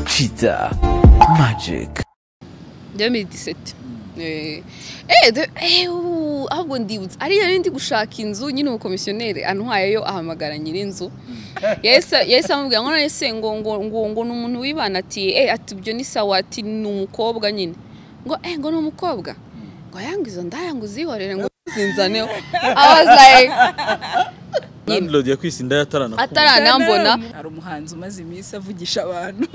Cheetah Magic 2017 eh eh de- eh, uuu, ahubwo ndibutse ariya rero ndi gushaka inzu nyine umukomisiyoneri antwaye yo ahamagara nyir'inzu yahise yahise amubwira ngo none se ngo ngo ngo ngo ni umuntu wibana ati eh ati ibyo ni sawa ati ni umukobwa nyine ngo eh ngo ni umukobwa ngo ayanga izo ndaya ngo uzihorere ngo zinzaneho I was like landlord yakwise inda yataranakuwe ataranambona hari umuhanzi umaze iminsi avugisha abantu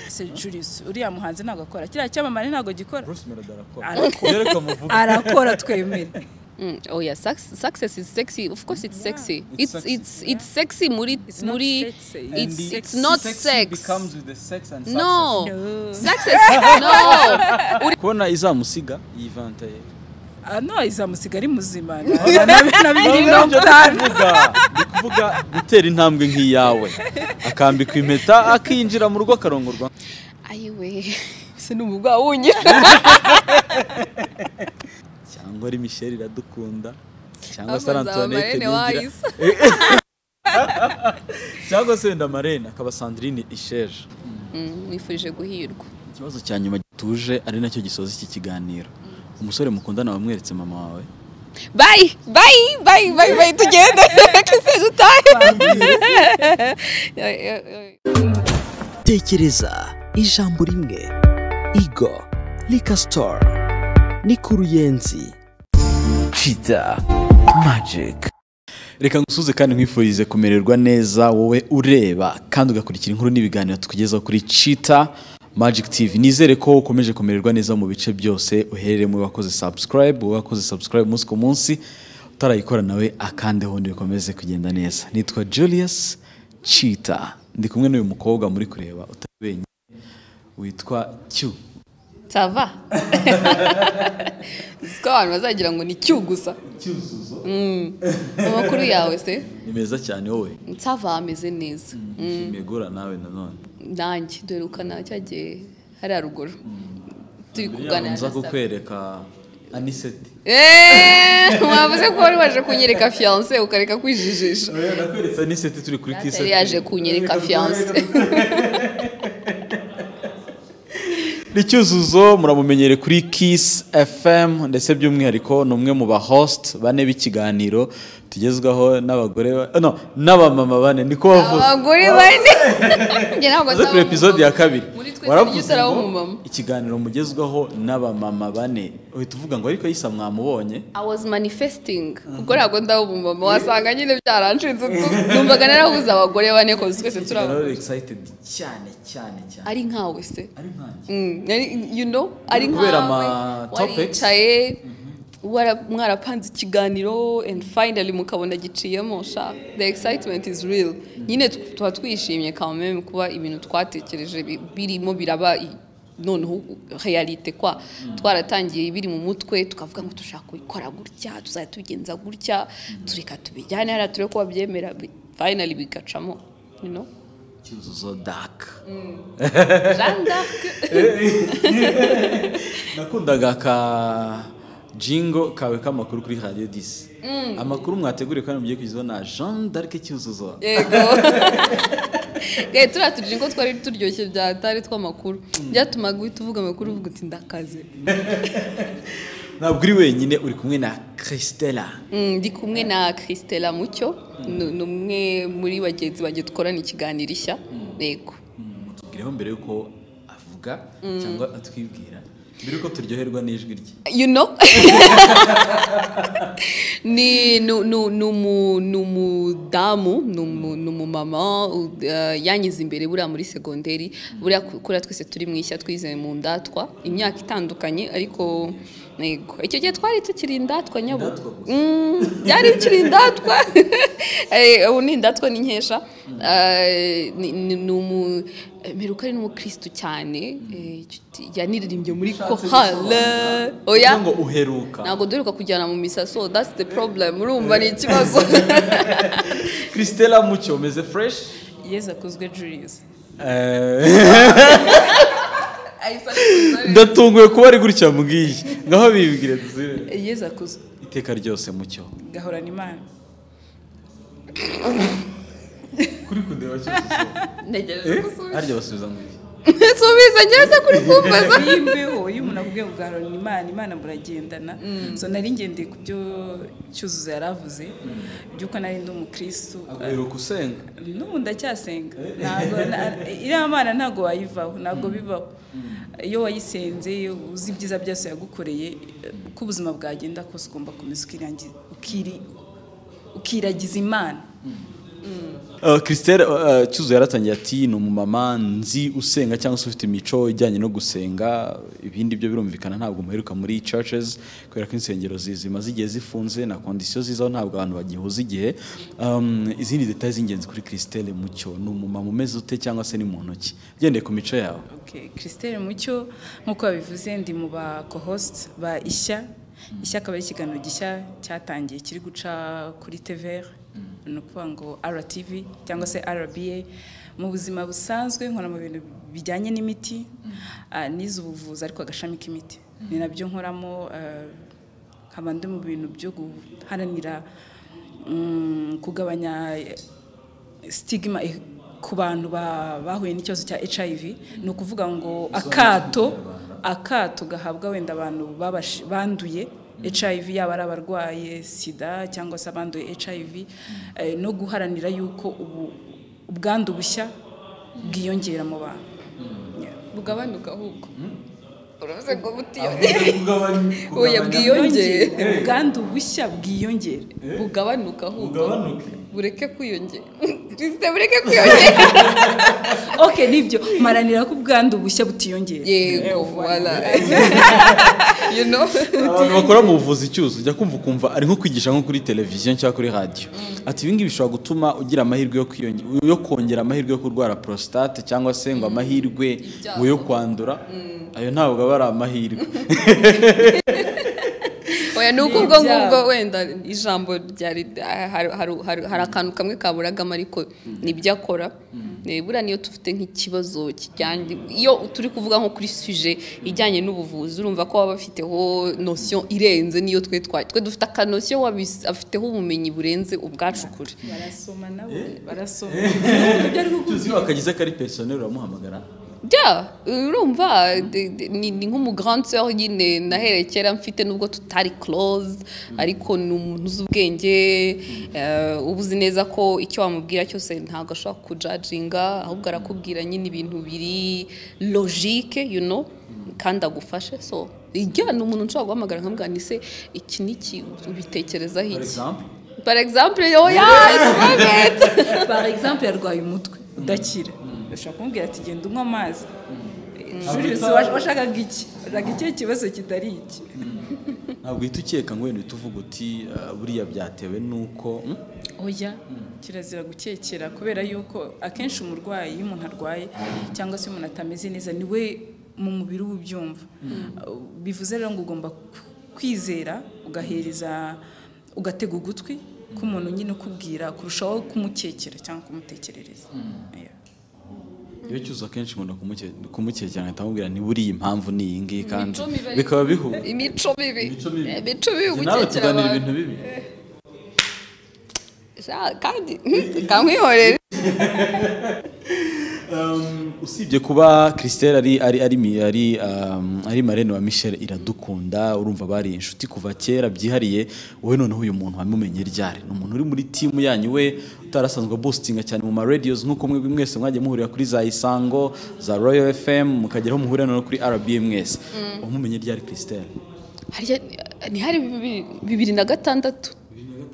se Julius uriya muhanzi ntabwo akora kiriya cyamamare ntabwo gikora bruce melody arakora Arakora. rero kamuvuga arakora twemere Mm, oh yeah, success, success is sexy. Of course, it's sexy. It's it's it's sexy. it's, sexy. Muri It's not muri. sexy. It's And it's not sexy sex. becomes with the sex and No. No. Success. no. success. kubona izamusiga yivanta ye Ah, no izamusiga ari muzima na bibiri mirongo itanu ni kuvuga gutera intambwe nk'iyawe akambikwa impeta akinjira mu rugo akarongorwa Ayiwe. sinumva wunye cyangwa ari michelle iradukunda cyangwa se Ahubwo nzaba ari antoinette Marlene ningira Wise. cyangwa se wenda marene akaba sandrine isheje mwifurije guhirwa ikibazo cya nyuma gituje ari nacyo gisoza iki kiganiro umusore mukundana wamweretse mama wawe bayi bayi bayi bayi bayi tugende twese dutahe tekereza ijambo rimwe Igo Lika Store ni ku ruyenzi Cheetah Magic reka ngusuze kandi nkwifurize kumererwa neza wowe ureba kandi ugakurikira inkuru n'ibiganiro tukugezaho kuri cita magic tv nizere ko ukomeje kumererwa neza mu bice byose uherere mu wakoze subscribe wowe wakoze subscribe umunsi ku munsi utarayikora nawe akandeho bikomeze kugenda neza nitwa julius cita ndi kumwe n'uyu mukobwa muri kureba utari wenyine witwa cyu sava ko abantu bazagira ngo ni cyu gusa cyuzuzo amakuru yawe se ni meza cyane wowe sava ameze neza nshimiye guhura nawe nanone nanjye dore ukana cya gihe hari haruguru turi kuganira nza na Safi. kukwereka aniseti Eeeeh, mwavuze ko wari waje kunyereka fiyanse ukareka kwijijisha nakweretse aniseti turi kuri yari yaje kunyereka fiyanse ni cyuzuzo muramumenyere kuri kiss fm ndetse by'umwihariko ni umwe mu ba host bane b'ikiganiro tugezwaho n'abagore ba- no n'abamama bane niko bavuze abagore bane njye ntabwo uze kuri episode ya kabiri muri twese waravuze tujya utaraba ngo umumama. ikiganiro mugezwaho n'abamama bane uhita uvuga ngo ariko yisa mwamubonye I was manifesting kuko ntabwo ndaba umumama wasanga nyine byaranshinze tu numvaga narabuze abagore bane koze twese turaba Ikiganiro excited cyane cyane cyane ari nkawe se ari nkanjye Mm, ari- you know ari Kubera ama nkawe topics. waricaye wara- mwarapanze ikiganiro and finally mukabona giciyemo sha the excitement is real nyine tw- tuba twishimye kameme kuba ibintu twatekereje bi- birimo biraba i- noneho realite kwa twaratangiye biri mu mutwe tukavuga ngo dushaka kubikora gutya tuzajya tubigenza gutya tureka tubijyane hariya turebe ko babyemera bi- finally bigacamo you know cyuzuzo dark Jeanne d'Arc. nakundaga aka jingo kawe k'amakuru kuri radiyo disi amakuru mwateguriye kandi mugiye kugezaho na jean d'arc cyuzuzo yego Eh, turiya tujingo twari turyoshye bya atari tw'amakuru byatumaga uhita uvuga amakuru uvuga uti ndakaze ntabwo uri wenyine uri kumwe na christella Mm, ndi kumwe na christela mucyo ni ni umwe muri bagenzi banjye dukorana ikiganiro ishya yego mutubwireho mbere y'uko avuga cyangwa atwibwira mbere y'uko turyoherwa n'ijwi rye you know ni ni ni- ni umu- ni umudamu ni umu- ni umumama u- eh, yangize imbere buriya muri segonderi buriya ku- kuriya twese turi mu ishya twize mu ndatwa imyaka itandukanye ariko yego icyo gihe twari tukiri indatwa nyabo Indatwa gusa. Mm, byari bikiri indatwa Eh, ubu ni indatwa n'inkesha Eh, ni- ni ni umu meruka ari n'umukirisitu cyane eh, yaniririmbye muri kohale oya kugira ngo uheruka ntabwo duheruka kujyana mu misaso that's the problem urumva ni ikibazo christella mucyo meze fresh yeza akozwe Julius ndatunguwe kuba ari gutya mbwiye ngaho bibwire dusubire yeza akozwe iteka ryose mucyo gahorana imana kuri kundeba cyose ntegereje ko usubiza harya basubiza ngo iki subiza njyewe se kuri kumbaza iyi mbeho iyo umuntu akubwiye ngo ugarura imana imana muragendana so nari ngendeye ku byo cyuzuzo yari avuze by'uko nari ndi umukirisitu aguheruka usenga n'ubu ndacyasenga ntabwo na- iriya mana ntabwo wayivaho ntabwo bibaho iyo wayisenze uzi ibyiza byose yagukoreye uko ubuzima bwagenda kose ugomba komeza ukirangi- ukiri- ukiragiza imana Uh, Christelle uh, Cyuzuzo yaratangiye ati ni umumama nzi usenga cyangwa se ufite imico ijyanye no gusenga ibindi byo birumvikana ntabwo muheruka muri churches kubera ko insengero zizima zigiye zifunze na kondisiyo zizaho ntabwo abantu bagihuza igihe um, izindi details z'ingenzi kuri Christelle Mucyo ni umumama umeze ute cyangwa se ni muntu ki ugendeye ku mico yawe Okay, Christelle Mucyo nk'uko babivuze ndi mu ba co-host ba Ishya Ishya akaba ari ikiganiro gishya cyatangiye kiri guca kuri TVR ni ukuvuga ngo RTV cyangwa se RBA mu buzima busanzwe nkora mu bintu bijyanye n'imiti ah, nize ubuvuzi ariko agashami k'imiti ni nabyo nkoramo ah, nkaba ndi mu bintu byo guharanira mm, kugabanya sitigima eh, ku bantu ba- bahuye n'ikibazo cya hiv ni ukuvuga ngo akato akato gahabwa wenda abantu babash- banduye hiv yaba ari abarwaye sida cyangwa se abanduye hiv eh, no guharanira yuko ubu- ubwandu bushya bwiyongera mu bantu Yeah. bugabanuka ahubwo uravuze ngo butiyongere oya bwiyongere Bwiyongere, ubwandu bushya bwiyongera bugabanuka ahubwo Bugabanuke? bureke kwiyongera Christelle, bureke kwiyongera okay nibyo maranira ko ubwandu bushya butiyongera yego voila you know abantu bakora mu buvuzi cyuzuzo ujya kumva ukumva ari nko kwigisha nko kuri televiziyo cyangwa kuri radiyo ati ibingibi bishobora gutuma ugira amahirwe yo kwiyonge- yo kongera amahirwe yo kurwara prostate cyangwa se ngo amahirwe ngo yo kwandura ayo ntabwo aba ari amahirwe oya ni uko ubwo ibyabo. ngubwo wenda ijambo ryari hari- hari- hari hari akantu kamwe kaburagamo ariko nibyo akora Eh, buriya niyo dufite nk'ikibazo kijyanye iyo turi kuvuga nko kuri suje ijyanye n'ubuvuzi urumva ko baba bafiteho nosiyo irenze niyo twe twa- twe dufite akanosiyo wabis- afiteho ubumenyi burenze ubwacu kure barasoma nabo barasoma ibyo ari kuku- tuzi akagize kari pesoneri uramuhamagara bya urumva de- de- ni ni nk'umugrandeur nyine nahereye kera mfite nubwo tutari close ariko ni umuntu uzi ubwenge eh, uba uzi neza ko icyo wamubwira cyose ntabwo ashobora kujaginga ahubwo arakubwira nyine ibintu biri logique you know kandi agufashe so ijya ni umuntu nshobora guhamagara nkamubwira ni se iki n'iki ubitekerezaho for iki example par exemple yo ya it's perfect. par exemple yarwaye umutwe udakira ushobora kumubwira ati genda unywa amazi Julius wa- washakaga iki washakaga ikihe kibazo kitari iki ntabwo uhita ukeka ngo wenda uhita uvuga uti "Ah, buriya byatewe n'uko mm?" oya kirazira gukekera kubera yuko akenshi umurwayi iyo umuntu arwaye cyangwa se umuntu atameze neza ni we mu mubiri uba ubyumva bivuze rero ngo ugomba kwizera ugahereza ugatega ugutwi k'umuntu nyine ukubwira kurushaho kumukekera cyangwa kumutekerereza Yeah. iyo cyuzuzo akenshi nkunda kumuke- kumukekera nkahita mubwira ni buriya impamvu ni iyi ngiyi kandi Imico mibi ariko- bikaba bihuye imico mibi Imico mibi. imico mibi Njye nawe gukekera tuganira abantu ibintu bibi Ja, kandi kamwihorera Um, usibye kuba Christelle ari ari ari mi- ari um, ari marene wa Michel iradukunda urumva bari inshuti kuva kera byihariye wowe noneho uyu muntu wamumenye ryari ni umuntu uri muri team yanyu we utarasanzwe boostinga cyane mu ma radios nkuko mwe mwese mwagiye muhurira kuri za Isango za Royal FM mukageraho muhurira noneho kuri RBA mwese wamumenye ryari Christelle harya ni hari bibiri- bibiri na gatandatu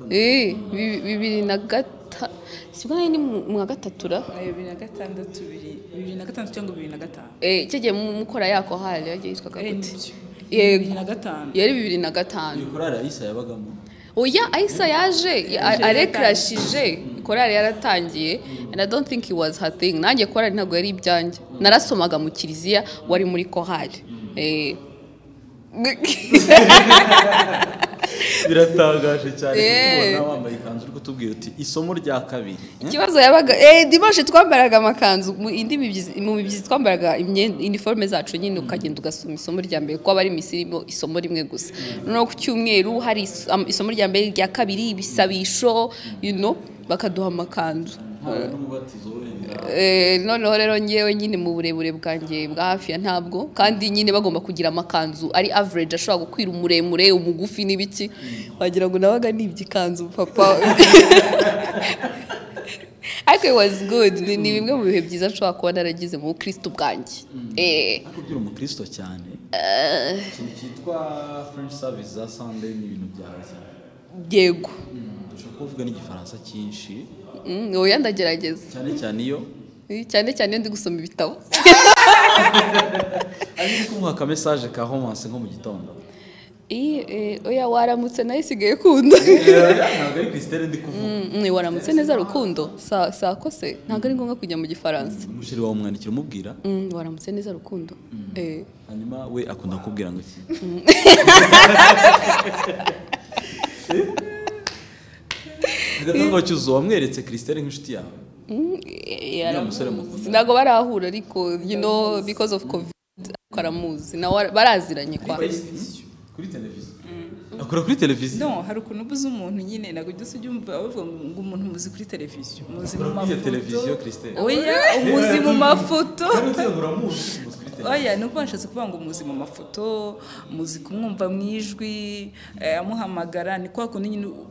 Eh, bibi- bibiri na gata sibwo nari ni mu mu wa gatatu ra ayo bibiri na gatandatu bibiri- bibiri na gatandatu cyangwa bibiri na gatanu Eh, cyo gihe mu- mukora yako hali yagiye yitwaga Eh, gute nibyo. bibiri yego na gatanu yari bibiri na gatanu iyo korari Aisa yabagamo oya ayisa yaje ya- arekarashije korari yaratangiye and i don't think it was her thing nanjye korari ntabwo yari ibyanjye narasomaga mu kiliziya wari muri kohari Eh. biratangaje cyane Eh. kubona wambaye ikanzu uri kutubwira uti isomo rya kabiri ikibazo yabaga eh dimanche twambaraga amakanzu mu indi mibyizi mu mibyizi twambaraga imyenda iniforme zacu nyine ukagenda ugasoma isomo rya mbere kuko aba ari iminsi irimo isomo rimwe gusa noneho ku cyumweru hari is- am- isomo rya mbere rya kabiri ibisabisho you know bakaduha amakanzu noneho rero ngewe nyine mu burebure bwanjye bwa hafi ya ntabwo kandi nyine bagomba kugira amakanzu ari average ashobora gukwira umuremure umugufi n'ibiki wagira ngo nabaga nibye ikanzu papa ariko wazi gudu ni bimwe mu bihe byiza nshobora kuba naragize mu bukristo bwanjye ariko ugira umukristo cyane ikintu cyitwa furenshi savisi za sande ni ibintu byawe cyane yego ushobora kuvuga n'igifaransa cyinshi wowe ndagerageza cyane cyane iyo cyane cyane iyo ndi gusoma ibitabo ari kumuha aka mesaje ka homanse nko mu gitondo oya waramutse nayo isigaye kunda ntabwo ari krisiteri ndi kuvuga waramutse neza rukundo saa kose ntabwo ari ngombwa kujya mu gifaransa umusheri wawe umwandikira umubwira waramutse neza rukundo hanyuma we akunda kubwira ngo iki ntabwo cyuzuye wamweretse krisiteri nk'inshuti yawe Uriya musore mukunda. ntabwo barahura ariko you know because of covid ariko aramuzi nawe ara- baraziranye kwa kuri televiziyo akora kuri televiziyo no hari ukuntu ubuze umuntu nyine ntabwo ujya ujya umva bavuga ngo umuntu muzi kuri televiziyo muzi mu akora kuri televiziyo mafoto krisiteri oya umuzi mu mafoto uramuzi umuzi kuri televiziyo oya ni uko bashatse kuvuga ngo muzi mu mafoto muzi kumwumva mu ijwi eh, amuhamagara ni kwa kundi nyine u-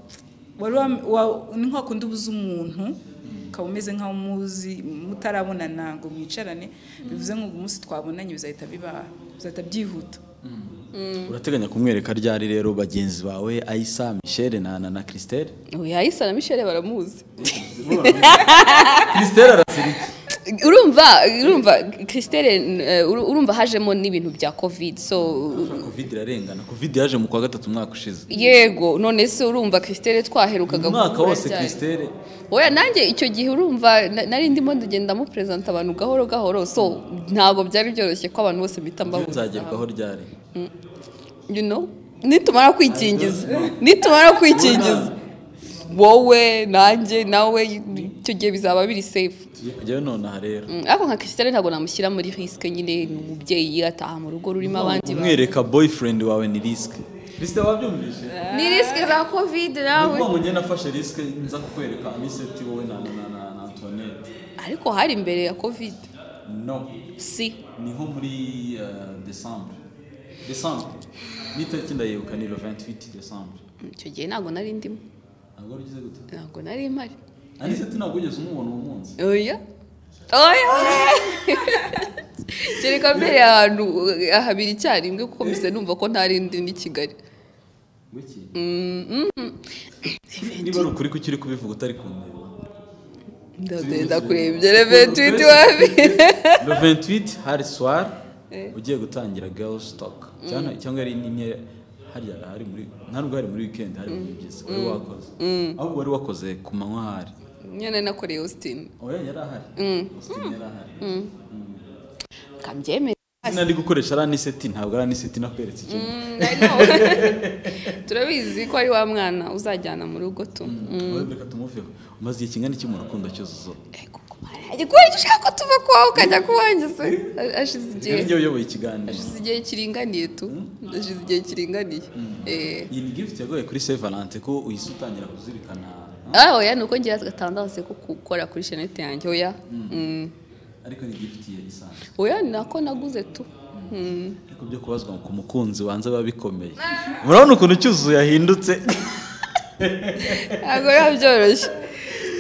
wari wam- wa- ni kwa kundi ubuze umuntu ukaba umeze nk'aho umuzi mutarabonana ngo mwicarane bivuze ngo umunsi twabonanye bizahita biba bizahita byihuta urateganya kumwereka ryari rero bagenzi bawe ayisa michelle na na na christelle oya isa na michelle baramuzi christelle arasirika urumva urumva christelle eh, uru- urumva hajemo n'ibintu bya covid so covid irarengana covid yaje mu kwa gatatu umwaka ushize yego none se urumva christelle twaherukaga umwaka guhura wose cyane. christelle oya nanjye icyo gihe urumva na- nari ndimo ndagenda muperezanta abantu gahoro gahoro so ntabwo byari byoroshye ko abantu bose bita mbabuze nzagerwaho ryari you know nitumara kwikingiza nitumara kwikingiza wowe nanjye nawe icyo gihe bizaba biri safe tugiye kujyayo nonaha rero Mm, ariko nka christian ntabwo namushyira muri risike nyine ni umubyeyi ataha mu rugo rurimo abandi bantu. umwereka boyfriend wawe ni risk christelle wabyumvise ni risike za covid nawe ngo njye nafashe risk nza kukwereka aniseti wowe na na na- na na antoinette ariko hari imbere ya covid no si ni nko muri eh, december december ni itariki ndayibuka ni le 28 december Mm, icyo gihe ntabwo nari ndimo ntabwo wari ugize gute ntabwo nari mpari aniseti ntabwo wigeze umubona uwo munsi oya oya kereka mbere ahantu ahabiri icyarimwe kuko mbese numva ko ntari ndi ni kigali Wiki? niba ari ukuri kuki uri kubivuga utari kundeba ndagenda kurembye reventuwiti wabi le 28 hari soir Eh. ugiye gutangira girl stock cyangwa cyangwa ari nimwe hariya hari muri nta nubwo hari muri weekend hari mu byiza wari wakoze ahubwo wari wakoze ku manywa hari nyine nakoreye austin oya yari ahari Austin yari ahari kambyemere izina ari gukoresha ari aniseti ntabwo ari aniseti nakweretse ikintu turabizi ko ari wa mwana uzajyana mu rugo tu Wenda reka tumuveho umaze igihe kingana iki mu rukundo cyuzuzo kubera icyo ushaka ko tuva kuwawe ukajya kuwanjye se ashize igihe ni njye uyoboye ikiganiro ashize igihe kiringaniye tu ashize igihe kiringaniye Eh. iyi ni gifuti yagoye kuri se valante ko uhise utangira kuzirikana ah oya ni uko ngira gatandase ko gukora kuri shenete yanjye oya Mm. ariko ni gifuti ye isanzwe oya ni nako naguze tu Mm. ariko byo kubazwa ku mukunzi wanze biba bikomeye murabona ukuntu cyuzuzo yahindutse ntabwo biba byoroshye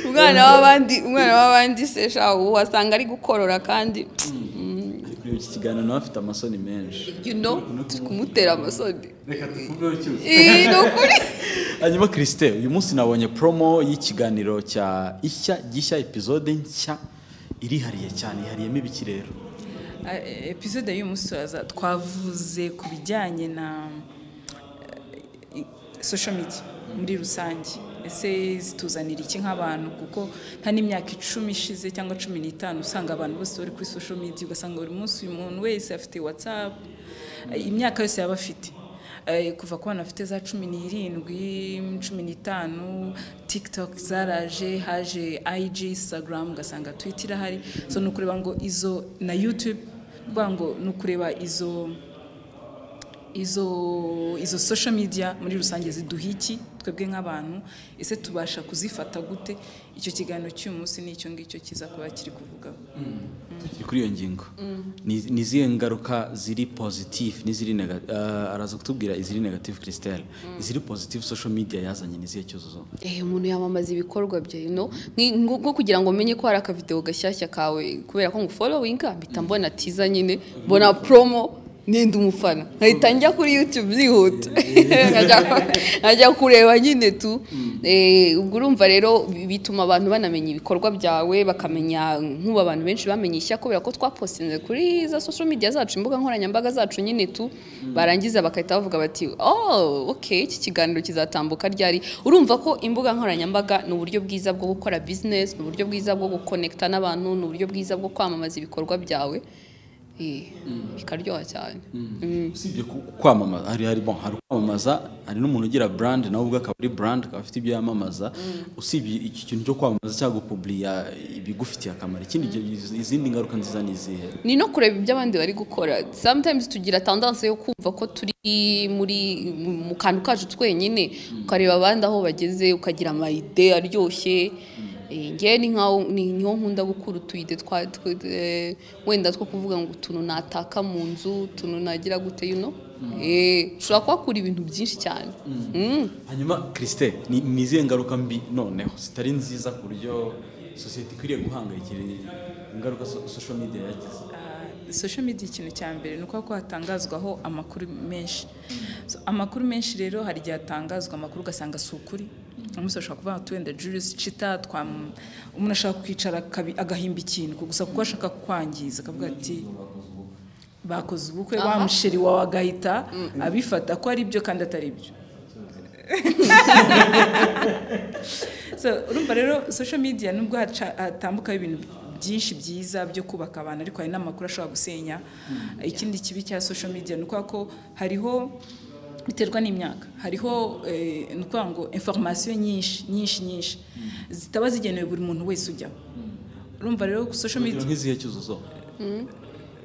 umwana w'abandi umwana w'abandi se shawu wasanga ari gukorora kandi ari kureba iki kiganiro nawe afite amasoni menshi you know turi kumutera amasoni reka tukuveho cyuzuzo Ih, ni ukuri hanyuma christelle uyu munsi nabonye promo y'ikiganiro cya ishya gishya epizode nshya irihariye cyane ihariyemo ibiki rero Ah, eh, episode y'uyu munsi turaza twavuze ku bijyanye na eh, social media muri rusange ese zituzanira iki nk'abantu kuko nta n'imyaka icumi ishize cyangwa cumi n'itanu usanga abantu bose bari kuri social media ugasanga buri munsi uyu muntu wese afite whatsapp eh, imyaka yose yaba afite Eh, kuva ku bana bafite za cumi n'irindwi cumi n'itanu tiktok zaraje haje ig instagram ugasanga twitter irahari so ni ukureba ngo izo na youtube kuvuga ngo ni ukureba izo izo izo social media muri rusange ziduha iki twebwe nk'abantu ese tubasha kuzifata gute icyo kiganiro cy'uyu munsi n'icyo ngicyo kiza kuba kiri kuvugaho tukiri kuri iyo ngingo Ni- ni izihe ngaruka ziri positive n'iziri negative araza kutubwira iziri negative christelle iziri positive social media yazanye ni izihe cyuzuzo Eh, umuntu yamamaza ibikorwa bye you know? Nki- nko nko kugira ngo umenye ko hari akavideo gashyashya kawe kubera ko ngufolowinga mpita mbona tiza nyine mbona promo nenda umufana nkahita njya kuri youtube byihuta Nkajya- nkajya kureba nyine tu Eh, ubwo urumva rero bi- bituma abantu banamenya ibikorwa byawe bakamenya nk'ubu abantu benshi bamenye ishya kubera ko twapostinze kuri za social media zacu imbuga nkoranyambaga zacu nyine tu barangiza bagahita bavuga bati oh okay iki kiganiro kizatambuka ryari urumva ko imbuga nkoranyambaga ni uburyo bwiza bwo gukora business ni uburyo bwiza bwo gukonekta n'abantu ni uburyo bwiza bwo kwamamaza ibikorwa byawe Eh, bikaryoha cyane usibye ku- kwamamaza hari hari bon hari kwamamaza hari n'umuntu ugira brand nawe ubwe akaba ari brand akaba afite ibyo yamamaza usibye iki kintu cyo kwamamaza cyangwa gupubliya ibigufitiye akamaro ikindi gihe izindi ngaruka nziza ni izihe ni no kureba ibyo abandi bari gukora sometimes tugira tendance yo kumva ko turi muri mu kantu kacu twenyine ukareba abandi aho bageze ukagira amayide aryoshye Eh, ngewe ni nkaho ni niho nkunda gukura utuyide twa twe- eh, wenda two kuvuga ngo utuntu nataka mu nzu utuntu nagira gute you know Eh, ushobora kuhakura ibintu byinshi cyane Mm. hanyuma christelle ni ni izihe ngaruka mbi noneho zitari nziza ku buryo sosiyete ikwiriye guhangayikira ingaruka so- social media yagize Ah, social media ikintu cya mbere ni uko hatangazwaho amakuru menshi So, amakuru menshi rero hari igihe hatangazwa amakuru ugasanga si ukuri umuntu ashobora kuvuga ngo wenda jurisi cita twam- umuntu ashaka kwicara akabi- agahimba ikintu gusa kuko ashaka kwangiza akavuga ati bakoze ubukwe wa musheri wawe agahita abifata ko ari byo kandi atari byo so urumva rero social media nubwo haca- hatambukaho ibintu byinshi byiza byo kubaka abantu ariko hari n'amakuru ashobora gusenya ikindi kibi cya social media ni ukuvuga ko hariho biterwa n'imyaka hariho eh, ni ukuvuga ngo information nyinshi nyinshi nyinshi zitaba zigenewe buri muntu wese ujyaho urumva rero social media urugero nk'izihe cyuzuzo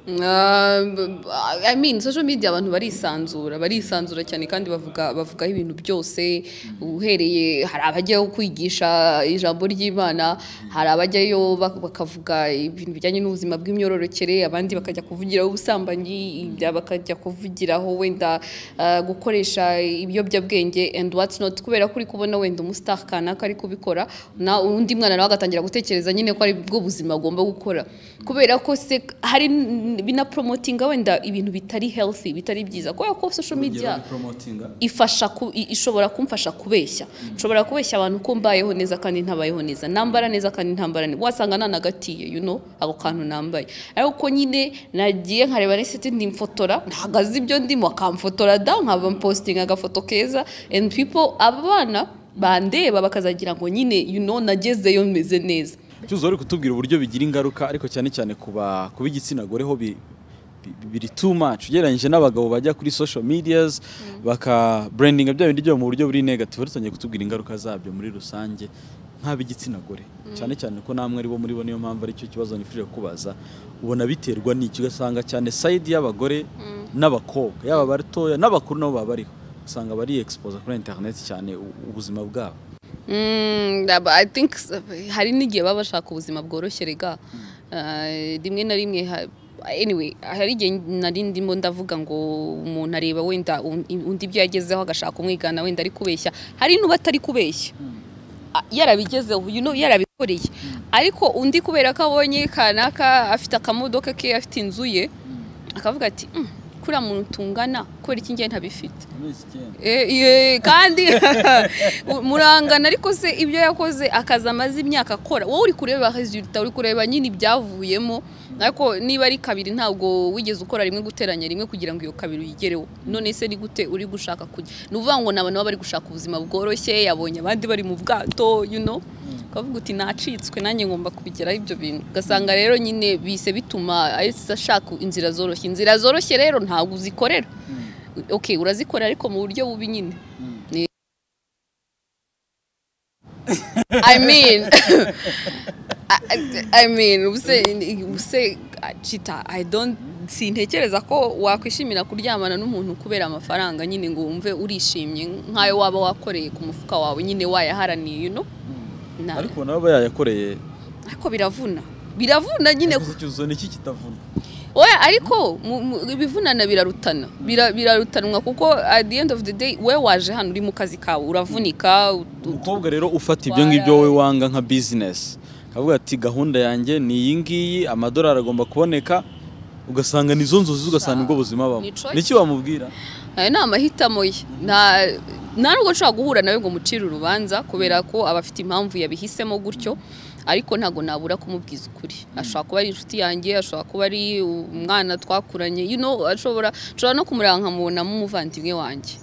Ah, b- b- I mean social media abantu barisanzura barisanzura cyane kandi bavuga bavugaho ibintu byose uhereye hari abajyayo kwigisha ijambo ry'Imana hari abajyayo bak- bakavuga ibintu bijyanye n'ubuzima bw'imyororokere abandi bakajya kuvugiraho ubusambanyi ibya bakajya kuvugiraho wenda ah, gukoresha ibiyobyabwenge and what's not kubera ko uri kubona wenda umustar kanaka ari kubikora na undi mwana nawe agatangira gutekereza nyine ko ari bwo buzima agomba gukora kubera ko se hari n- binapromotinga wenda ibintu bitari healthy bitari byiza kubera ko social media promotinga ifasha ku, i- ishobora kumfasha kubeshya nshobora kubeshya abantu ko mbayeho neza kandi ntabayeho neza nambara neza kandi ntambara neza wasanga nanagatiye you know ako kantu nambaye ariko nyine nagiye nkareba resiti ndimfotora ntagaze ibyo ndimo akamfotora da nkaba mpostinga agafoto keza and people abana bandeba bakazagira ngo nyine you know nagezeyo meze neza cyuzuzo wari kutubwira uburyo bigira ingaruka ariko cyane cyane ku ba- ku b'igitsina gore ho bi- bi- biri too much ugereranyije n'abagabo bajya kuri social medias baka brandinga bya bindi byabo mu buryo buri negative wari utangiye kutubwira ingaruka zabyo muri rusange nk'ab'igitsina gore cyane cyane ko namwe ari bo muri bo niyo mpamvu aricyo kibazo nifuje kubaza ubona biterwa n'iki ugasanga cyane side y'abagore n'abakobwa yaba abatoya n'abakuru nabo baba bariho usanga bari expose kuri internet cyane u- ubuzima bwabo Mm, but I think s- hari n'igihe baba bashaka ubuzima bworoshye rega Eh, rimwe na rimwe ha- anyway hari igihe nari ndimo ndavuga ngo umuntu areba wenda un- undi ibyo yagezeho agashaka umwigana wenda ari kubeshya hari n'uba atari kubeshya Ah, yarabigezeho you know, yarabikoreye ariko undi kubera ko abonye kanaka afite akamodoka ke afite inzu ye akavuga ati "Mm, kuriya muntu tungana kubera iki ngiye ntabifite Eh, ye, kandi murangana ariko se ibyo yakoze akazi amaze imyaka akora wowe uri kureba resulta uri kureba nyine ibyavuyemo ariko niba ari kabiri ntabwo wigeze ukora rimwe guteranya rimwe kugira ngo iyo kabiri uyigereho none se ni gute uri gushaka kujya ni ukuvuga ngo ni abantu baba bari gushaka ubuzima bworoshye yabonye abandi bari mu bwato you know ukavuga uti nacitswe nanjye ngomba kubigeraho ibyo bintu ugasanga rero nyine bise bituma ahise ashaka inzira zoroshye inzira zoroshye rero ntabwo uzikorera okay urazikora ariko mu buryo bubi nyine Ni- I mean I, I- I mean ubuse ubuse chita I don't sintekereza ko wakwishimira kuryamana n'umuntu kubera amafaranga nyine ngo wumve urishimye nk'ayo waba wakoreye ku mufuka wawe nyine wayaharaniye no ariko nabo yayakoreye ariko biravuna biravuna nyine ikibazo ni iki kitavuna oya ariko ibivunana birarutana birarutanwa kuko at the end of the day we waje hano uri mu kazi kawe uravunika umukobwa rero ufata ibyo ngibyo wowe wanga nka bizinesi akavuga ati gahunda yanjye ni iyi ngiyi amadolari agomba kuboneka ugasanga nizo nzozi ugasanga ubwo buzima babamo nicyo wamubwira aya ni amahitamo ye nta nubwo nshobora guhura nawe ngo mucire urubanza kubera ko aba afite impamvu yabihisemo gutyo ariko ntabwo nabura kumubwiza ukuri ashobora kuba ari inshuti yanjye ashobora kuba ari umwana twakuranye ashobora no kumureba nkamubonamo umuvandimwe wanjye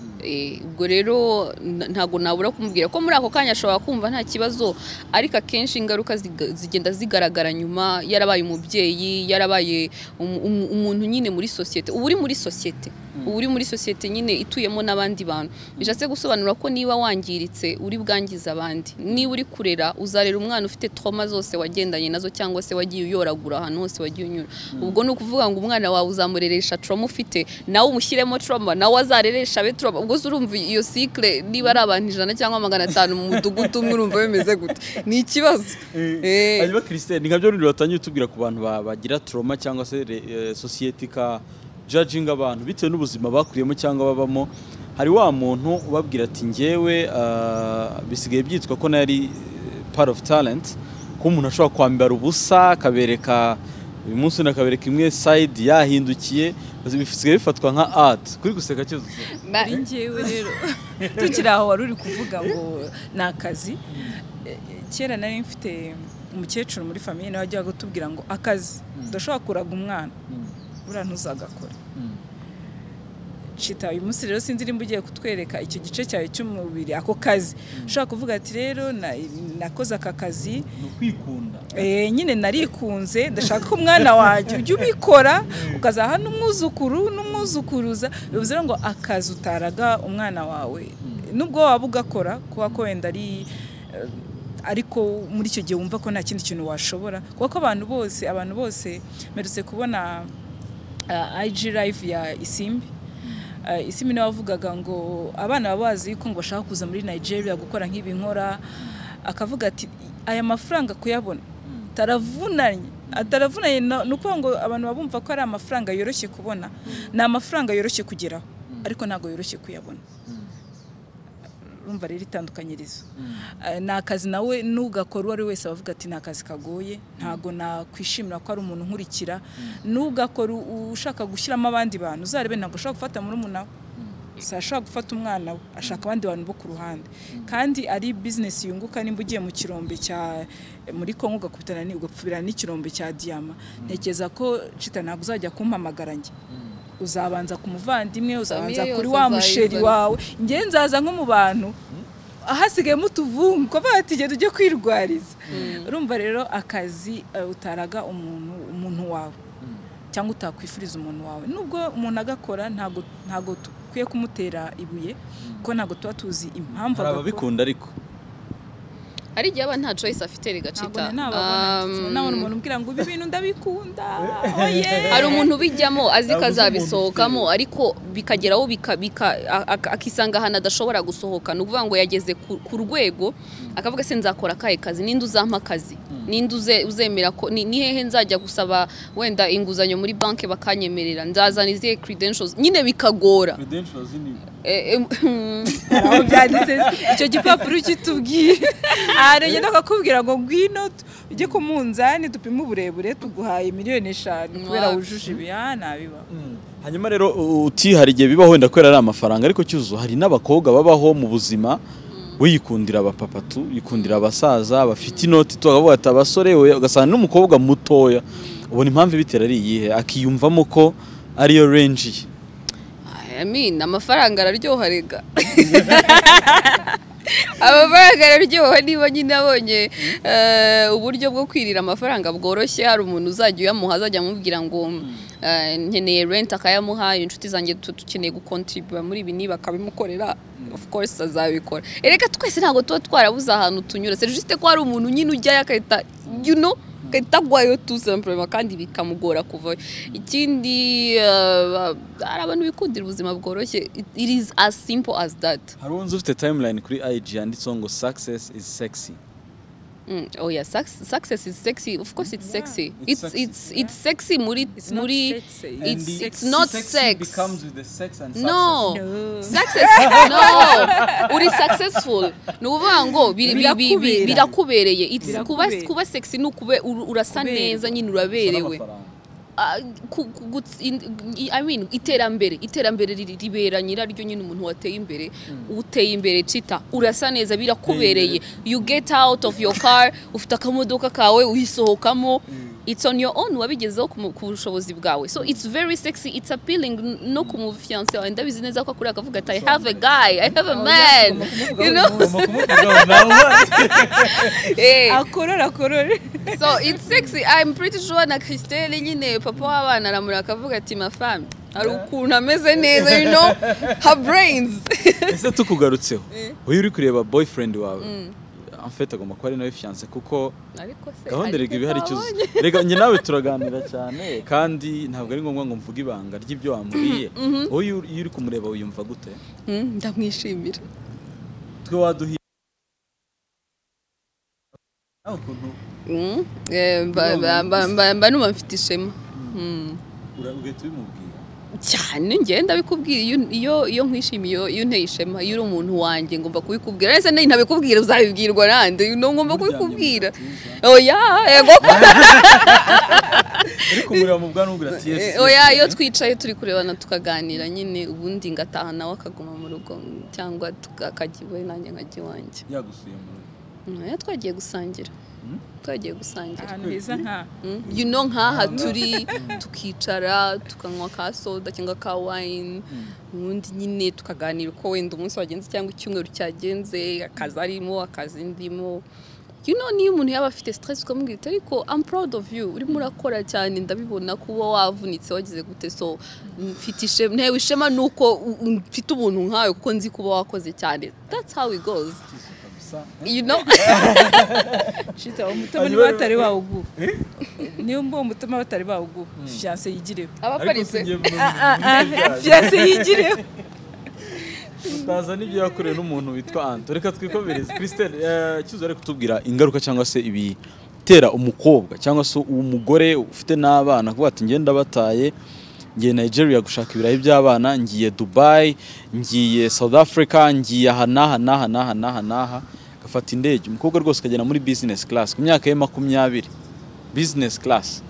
ubwo rero ntabwo nabura kumubwira ko muri ako kanya ashobora kumva nta kibazo ariko akenshi ingaruka zigenda zigaragara nyuma yarabaye umubyeyi yarabaye umuntu nyine muri sosiyete uba uri muri sosiyete uba uri muri sosiyete nyine ituyemo n'abandi bantu bishatse gusobanura ko niba wangiritse uri bwangiza abandi niba uri kurera uzarera umwana ufite troma zose wagendanye nazo cyangwa se wagiye uyoragura ahantu hose wagiye unyura ubwo ni ukuvuga ngo umwana wawe uzamureresha troma ufite nawe umushyiremo troma nawe azareresha abe troma gusa urumva iyo sikire niba ari abantu ijana cyangwa magana atanu mu mudugudu umwe urumva bimeze gute ni ikibazo hanyuma christine ni nka byo rundi batangiye tubwira ku bantu bagira troma cyangwa se sosiyete ka jajinga abantu bitewe n'ubuzima bakuriyemo cyangwa babamo hari wa muntu ubabwira ati ngewe bisigaye byitwa ko nari part of talent ko umuntu ashobora kwambara ubusa akabereka uyu munsi nakabereka imwe sayidi yahindukiye bisigaye bifatwa nka ati kuri guseka cyose kuri ngewe rero tukiri aho wari uri kuvuga ngo ni akazi kera nari mfite umukecuru muri famiye nawe wajyaga kutubwira ngo akazi udashobora kuraga umwana buriya ntuzagakora cita uyu munsi rero sinzi nimba ugiye kutwereka icyo gice cyawe cy'umubiri ako kazi ushobora kuvuga ati rero nakoze aka kazi nyine narikunze ndashaka ko umwana wanjye ujya ubikora ukazaha n'umwuzukuru n'umwuzukuruza bivuze ngo akazi utaraga umwana wawe nubwo waba ugakora kuba ko wenda ari ariko muri icyo gihe wumva ko nta kindi kintu washobora kuko abantu bose abantu bose merutse kubona IG live ya isimbi isimbi nawe wavugaga ngo abana baba bazi ko ngo bashaka kuza muri nigeria gukora nk'ibi nkora akavuga ati aya mafaranga kuyabona ataravunanye ataravunanye ni ukuvuga ngo abantu babumva ko ari amafaranga yoroshye kubona ni amafaranga yoroshye kugeraho ariko ntabwo yoroshye kuyabona urumva rero itandukanyirizo ni akazi nawe n'ugakora uwo ari wese abavuga ati ni akazi kagoye ntabwo nakwishimira ko ari umuntu nkurikira n'ugakora ushaka gushyiramo abandi bantu uzarebe ntabwo ashobora gufata muri umuntu si ashobora gufata umwana we ashaka abandi bantu bo ku ruhande kandi ari bizinesi yunguka nimba ugiye mu kirombe cya muri kongo ugakubitana ugapfubirana n'ikirombe cya diyama ntekereza ko cita ntabwo uzajya kumpamagara njye uzabanza ku muvandimwe uzabanza kuri wa musheri wawe ngewe nzaza nko mu bantu ahasigayemo utuvungu kuko ati genda ujye kwirwariza urumva rero akazi utaraga umuntu umuntu wawe cyangwa utakwifuriza umuntu wawe nubwo umuntu agakora ntabwo dukwiye kumutera ibuye kuko ntabwo tuba tuzi impamvu hari ababikunda ariko hari igihe aba nta choice afite rigacita nabona umuntu umbwira ngo ibi bintu ndabikunda hari umuntu ubijyamo azi ko azabisohokamo ariko bikageraho akisanga ahantu adashobora gusohoka ni ukuvuga ngo yageze ku rwego akavuga se nzakora akahe kazi ninde uzampa akazi ninde uzemera ko ni hehe nzajya gusaba wenda inguzanyo muri banki bakanyemerera nzazana izihe credentials nyine bikagora byanditse icyo gipapuro kitubwiye arengera akakubwira ngo ngwino ujye ku munzani dupime uburebure tuguhaye miliyoni eshanu kubera wujuje ibi ntabiba hanyuma rero utihari igihe bibaho wenda kubera ari amafaranga ariko cyuzuzo hari n'abakobwa babaho mu buzima wiyikundira abapapatu yikundira abasaza bafite inoti tukavuga ati abasore ugasanga n'umukobwa mutoya ubona impamvu ibitera ari iyihe akiyumvamo ko ariyo renji ye amafaranga araryoha rega amafaranga araryoha niba nyine abonye uburyo bwo kwirira amafaranga bworoshye hari umuntu uzajya uyamuha azajya amubwira ngo nkeneye renti akayamuha inshuti zanjye dukeneye gukontribuwa muri ibi niba akabimukorera of course azabikora ereka twese ntabwo tuba twarabuze ahantu tunyura serivisi ko hari umuntu nyine ujyayo agahita you know itagwayo tu simplement kandi bikamugora kuvayo ikindi eh, hari abantu bikundira ubuzima bworoshye It- it is as simple as that hari uwo nzi ufite timeline kuri IG yanditseho ngo success is sexy Mm, oh yeah, success, success is sexy. Of course, it's sexy. it's It's sexy. it's it's sexy. Muri It's not muri. sexy. It's And it's not sex. with the sex and No. No. success no uri successful ni ukuvuga ngo biri- bi- bi- bi- Birakubera. birakubereye It's kuba Birakubera. kuba sexy ni ukube ur- urasa Kubera. neza nyine uraberewe Ah, ku- ku- guts- in- i- I mean, iterambere iterambere riri- ribera nyiraryo nyine umuntu wateye imbere uteye imbere cita urasa neza birakubereye you get out of your car ufite akamodoka kawe uyisohokamo it's on your own wabigezeho ku mu- ku bushobozi bwawe so it's very sexy it's appealing n- no ku mufiyanse wawe ndabizi neza ko akuriya akavuga ati i have a guy i have a man you know Eh, akorora akorora so it's sexy i'm pretty sure na christelle nyine papa w'abana aramura akavuga ati mafami hari ukuntu ameze neza you know her brains ese tukugarutseho uyu uri kureba boyfriend wawe amfete agomba kuba ari nawe fiance kuko ariko se gahunda ariko rega iba ihari twabonye. cyuzuye rega njye nawe turaganira cyane kandi ntabwo ari ngombwa ngo mvuge ibanga ry'ibyo wambwiye wowe iyo uri- iyo uri kumureba wiyumva gute Mm, ndamwishimira twe waduhiye nawe ukuntu Mm, eh, mba- mba- mba- mba- mba numva mfite ishema Mm. ura- ugahita ubimubwira cyane njye ndabikubwira iyo- iyo iyo nkwishimiye iyo- iyo unteye ishema iyo uri umuntu wanjye ngomba kubikubwira ariko se ntabikubwira uzabibwirwa nande you know, ngomba Muryamye mu kubikubwira gatuza. oya yego uri kumureba mu bwanwa ubwira ati Eh, yesi oya iyo twicaye turi kurebana tukaganira nyine ubundi ngataha nawe akaguma mu rugo cyangwa tuka- akajya iwe nanjye nkajya iwanjye yagusuye mu rugo oya twagiye gusangira twagiye gusangira ahantu heza nka Mm, you know nk'aha turi tukicara tukanywa ka soda cyangwa ka wine ubundi nyine tukaganira uko wenda umunsi wagenze cyangwa icyumweru cyagenze akazi arimo akazi ndimo You know, niyo umuntu yaba afite stress ukamubwira uti ariko I'm proud of you urimo urakora cyane ndabibona kuba wavunitse wagize gute so mfite ishema ntewe ishema ni uko u- u- mfite ubuntu nkawe kuko nzi kuba wakoze cyane that's how it goes you know shita umutima niba batari bawuguha niyo mbuwo umutima batari bawuguha fiyanse yigireho abaparitse fiyanse yigireho utaza n'ibyo yakorewe n'umuntu witwa anto reka twikomereze christelle eh, cyuzuzo ari kutubwira ingaruka cyangwa se ibitera umukobwa cyangwa se umugore ufite n'abana kuvuga ati ngenda bataye ngiye nigeria gushaka ibirayi by'abana ngiye dubai ngiye south africa ngiye aha n'aha n'aha n'aha n'aha n'aha agafata indege umukobwa rwose akagenda muri business class ku myaka ye makumyabiri business class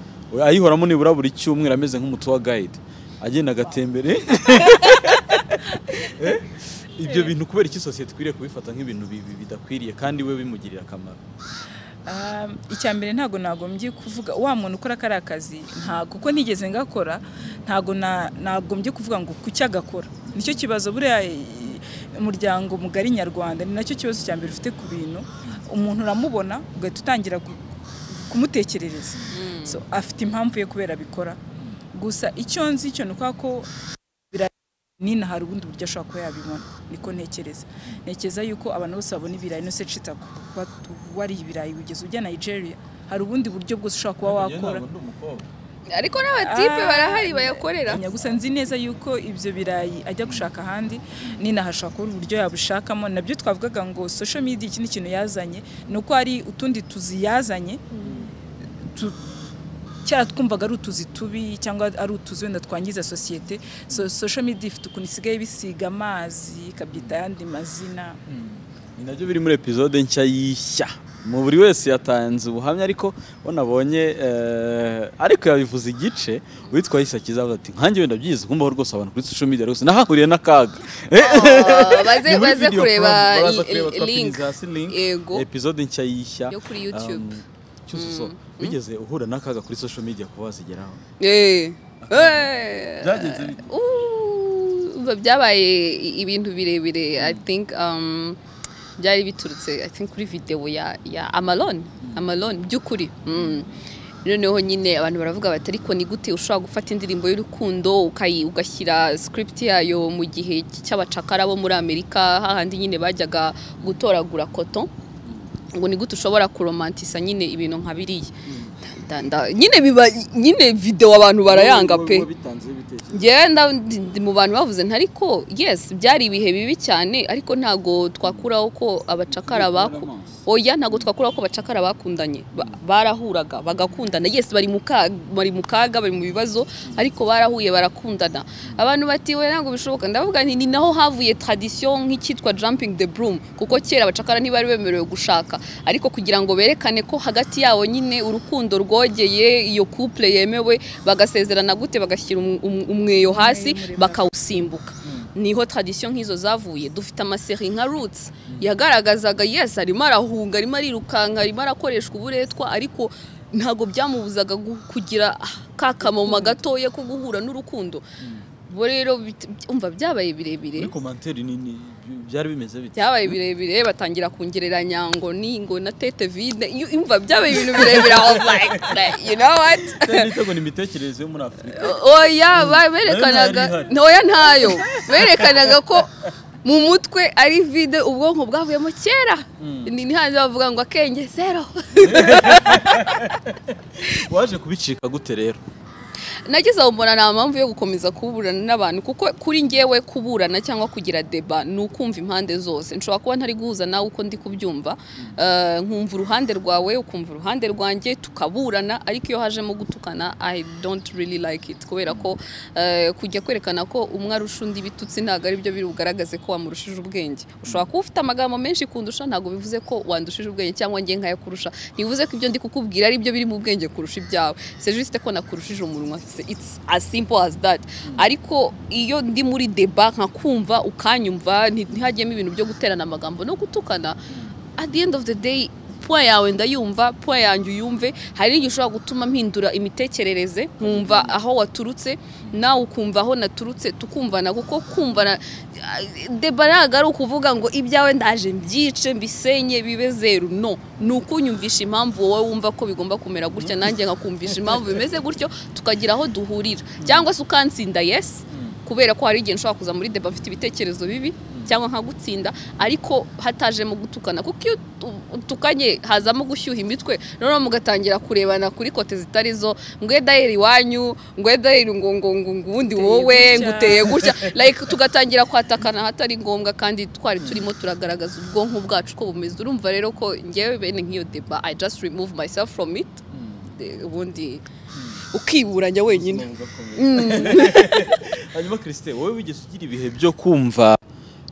ayihoramo nibura buri cyumweru ameze nk'umutuwa guide agenda agatembere ibyo bintu kubera iki sosiyete ikwiriye kubifata nk'ibintu bibi bidakwiriye kandi we bimugirira akamaro Um, icya mbere ntago nagombye kuvuga wa muntu ukora kariya kazi ntago kuko nigeze ngakora ntago na- nagombye kuvuga ngo kuki agakora nicyo kibazo buriya i- umuryango mugari nyarwanda ni nacyo kibazo cya mbere ufite ku bintu umuntu uramubona ugahita utangira gu- kumutekerereza so afite impamvu ye kubera abikora gusa icyo nzi cyo ni ukuvuga ko nina hari ubundi buryo ashobora kuba yabibona niko ntekereza ntekereza yuko abantu bose babona ibirayi no se cita ku kuba tu- wariye ibirayi ugeze ujya Nigeria hari ubundi buryo bwose ushobora kuba wakora ariko n'abatipe Ah. barahari bayakorera Nya gusa nzi neza yuko ibyo birayi ajya gushaka ahandi nina hashobora kuba uburyo yabishakamo nabyo twavugaga ngo social media iki ni ikintu yazanye ni uko hari utundi tuzi yazanye tu- kera twumvaga ari utuzi tubi cyangwa ari utuzi wenda twangiza sosiyete so social media ifite ukuntu isigaye bisiga amazi ikabyita ayandi mazina ni nabyo biri muri epizode nshya y'ishya mu buri wese yatanze ubuhamya ariko bo nabonye eh, ariko yabivuze igice uwitwa yahise akizavuga ati nkange wenda byize kumbaho rwose abantu kuri social media rwose nahahuriye n'akaga Ah, baze Ni muri baze video kureba promo, baraza i- kureba, i- twapinze link hasi link Yego. epizode nshya y'ishya yo kuri YouTube Um, cyuzuzo wigeze uhura n'akaga kuri social media kuba wazigeraho Eh. Eh. Byagenze bite? Uh, byabaye i- ibintu birebire i think um, byari biturutse i think kuri video ya, ya amalon amalon by'ukuri mm. noneho nyine abantu baravuga bati ariko ni gute ushobora gufata indirimbo y'urukundo ukayi- ugashyira script yayo mu gihe cy'abacakara bo muri amerika hahandi nyine bajyaga gutoragura koto ngo ni gute ushobora kuromantisa nyine ibintu nka biriya nyine biba nyine videwo abantu barayanga pe ngenda mu bantu bavuze ntariko yesi byari ibihe bibi cyane ariko ntabwo twakuraho ko abacakara oya ntabwo twakuraho ko abacakara bakundanye barahuraga bagakundana yesi bari mu kaga bari mu bibazo ariko barahuye barakundana abantu batiwe ntabwo bishoboka ndavuga ni naho havuye tradisiyo nk'icyitwa jumping the broom kuko kera abacakara ntibari bemerewe gushaka ariko kugira ngo berekane ko hagati yabo nyine urukundo rwogeye iyo couple yemewe bagasezerana gute bagashyira umweyo hasi bakawusimbuka niho tradisiyo nk'izo zavuye dufite amaseri nka rutsi yagaragazaga yesi arimo arahunga arimo arirukanka arimo arakoreshwa uburetwa ariko ntabwo byamubuzaga kugira ka kamoma gatoya ko guhura n'urukundo bo rero umva byabaye birebire byari bimeze bite byabaye birebire batangira kongereranya ngo ningo na tete vide imva byabaye ibintu birebire aho you know what ngo ni imitekerereze yo muri afurika oya berekanaga ntoya ntayo berekanaga ko mu mutwe ari vide ubwonko bwavuyemo kera ni hanze bavuga ngo akenge zero waje kubicika gute rero nagize mbona nta mpamvu yo gukomeza kuburana n'abantu kuko kuri ngewe kuburana cyangwa kugira deba ni ukumva impande zose nshobora kuba ntari guhuza nawe uko ndi kubyumva nkumva uruhande rwawe ukumva uruhande rwanjye tukaburana ariko iyo hajemo gutukana i don't really like it kubera ko kujya kwerekana ko umwe arusha undi bitutsi ntabwo ari byo biri bugaragaze ko wamurushije ubwenge ushobora kuba ufite amagambo menshi kundusha ntabwo bivuze ko wandushije ubwenge cyangwa nge nkayakurusha ntibivuze ko ibyo ndi kukubwira ari byo biri mu bwenge kurusha ibyawe sejisite ko nakurushije umunwa it's as simple as that ariko iyo ndi muri deba nkakumva ukanyumva ntihagiyemo ibintu byo guterana amagambo no gutukana at the end of the day puwa yawe ndayumva puwa yanjye uyumve hari n'igihe ushobora gutuma mpindura imitekerereze nkumva aho waturutse nawe ukumva aho naturutse tukumvana kuko kumvana deba ntabwo ari ukuvuga ngo ibyawe ndaje mbyice mbisenye bibe zeru no ni ukunyumvisha impamvu wowe wumva ko bigomba kumera gutya nanjye nkakumvisha impamvu bimeze gutyo tukagira aho duhurira cyangwa se ukansinda yesi kubera ko hari igihe nshobora kuza muri deba afite ibitekerezo bibi cyangwa nkagutsinda ariko hatajemo gutukana kuko iyo utukanye hazamo gushyuha imitwe noneho mugatangira kurebana kuri kote zitari zo ngwe dayeri iwanyu ngwe dayeri ngo ngo ngo ubundi wowe nguteye gutya like tugatangira kwatakana ahatari ngombwa kandi twari turimo turagaragaza ubwonko bwacu ko bumeze urumva rero ko ngewe bene nk'iyo deba i just remove myself from it ubundi ukiburanya wenyine hanyuma kirisite wowe wigeze ugira ibihe byo kumva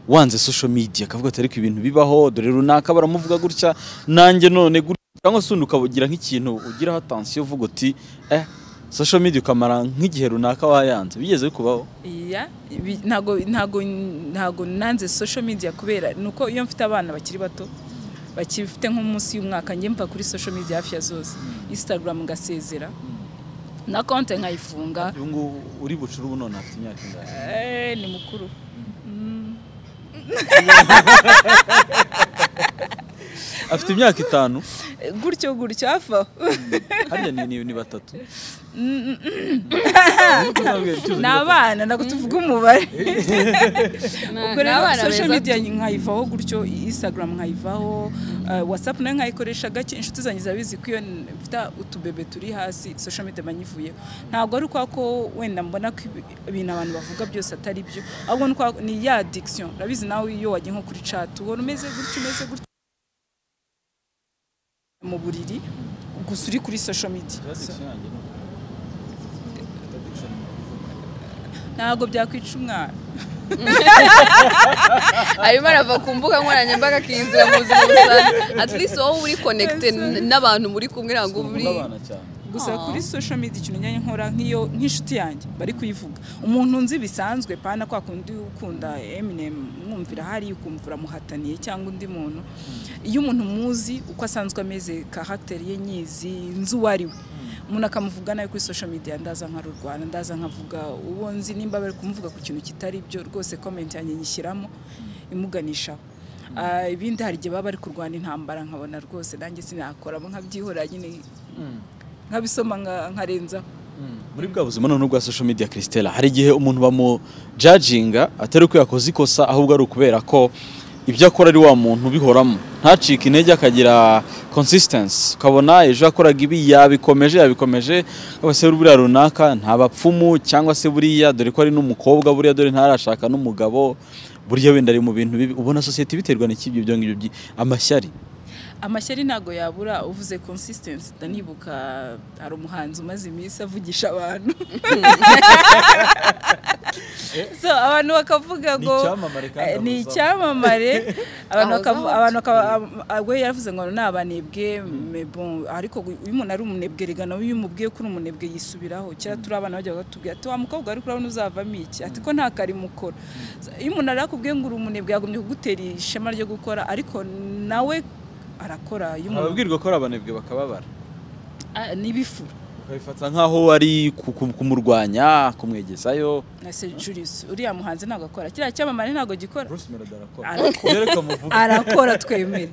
wanze social media akavuga ati ariko ibintu bibaho dore runaka baramuvuga gutya nanjye none gutya cyangwa se ukagira nk'ikintu ugiraho atansiyo uvuga uti eh social media ukamara nk'igihe runaka wayanze bigeze bikubaho ntago ntago ntago nanze social media kubera ni uko iyo mfite abana bakiri bato bakifite nko munsi y'umwaka njye mva kuri social media hafi ya zose instagram ngasezera na konti nkayifunga uyu nguyu uri bucuru ubu none afite imyaka ingana ni mukuru afite imyaka itanu gutyo gutyo hafi aho hariya ni batatu ni abana ntabwo tuvuga umubare ubwo rero social media nkayivaho gutyo instagram nkayivaho watsapu nayo nkayikoresha gake inshuti zanjye zirabizi ko iyo mfite utubebe turi hasi social media banyivuyeho ntabwo ari ukwa ko wenda mbona ko ibintu abantu bavuga byose atari byo ahubwo ni ya addiction urabizi nawe iyo wagiye nko kuri chat ubona umeze gutyo umeze gutyo mu buriri gusa uri kuri social media ntabwo byakwica umwana arimo arava ku mbuga nkoranyambaga akinjira mu buzima busanzwe at least wowe uri konegite n'abantu muri kumwe ntabwo uri gusa kuri social media ikintu njyanye nkora nk'iyo nk'inshuti yanjye bari kuyivuga umuntu nzi bisanzwe pana kwa kundi ukunda Eminem mwumvira hari ukumva uramuhataniye cyangwa undi muntu iyo umuntu muzi uko asanzwe ameze karagiteri ye nyizi nzi uwo ari we umuntu akamuvuga nawe kuri social media ndaza nkarurwana ndaza nkavuga uwo nzi nimba bari kumuvuga ku kintu kitari byo rwose comment yanjye nyishyiramo imuganishaho ibindi hari igihe baba bari kurwana intambara nkabona rwose nanjye sinakoramo nkabyihorera nyine nkabisoma nkarenzaho muri bwa buzima none bwa social media christella hari igihe umuntu bamujajinga atari uko yakoze ikosa ahubwo ari ukubera ko ibyo akora ari wa muntu ubihoramo ntacike intege akagira consistency ukabona ejo yakoraga ibi yabikomeje yabikomeje se buriya runaka nta bapfumu cyangwa se buriya dore ko ari n'umukobwa buriya dore ntarashaka n'umugabo buriya wenda ari mu bintu bibi ubona sosiyete biterwa n'iki ibyo ngibyo byi- amashyari amashyari ntabwo yabura uvuze consistency ndanibuka hari umuhanzi umaze iminsi avugisha abantu so abantu bakavuga ngo Ni icyamamare kandi Eh, ni ahuza. icyamamare abantu Ahuza bakavu- abantu. abantu bakaba we yaravuze ngo ni abanebwe mais bon, ariko gu- iyo umuntu ari umunebwe rega nawe iyo umubwiye ko uri umunebwe yisubiraho kera turi abana bajya batubwira ati wa mukobwa ariko urabona uzavamo iki ati ko nta karimo ukora So, iyo umuntu arakubwiye ngo uri umunebwe yagumye kugutera ishema ryo gukora ariko nawe arakora iyo umuntu ababwirwa ko ari abanebwe bakababara Ah, ni ibifura ukabifata nk'aho ari ku- ku- kumurwanya kumwegezayo na se Julius uriya muhanzi ntabwo akora kiriya cyamamare ntabwo gikora bruce melody arakora Arakora. reka muvuge arakora twemere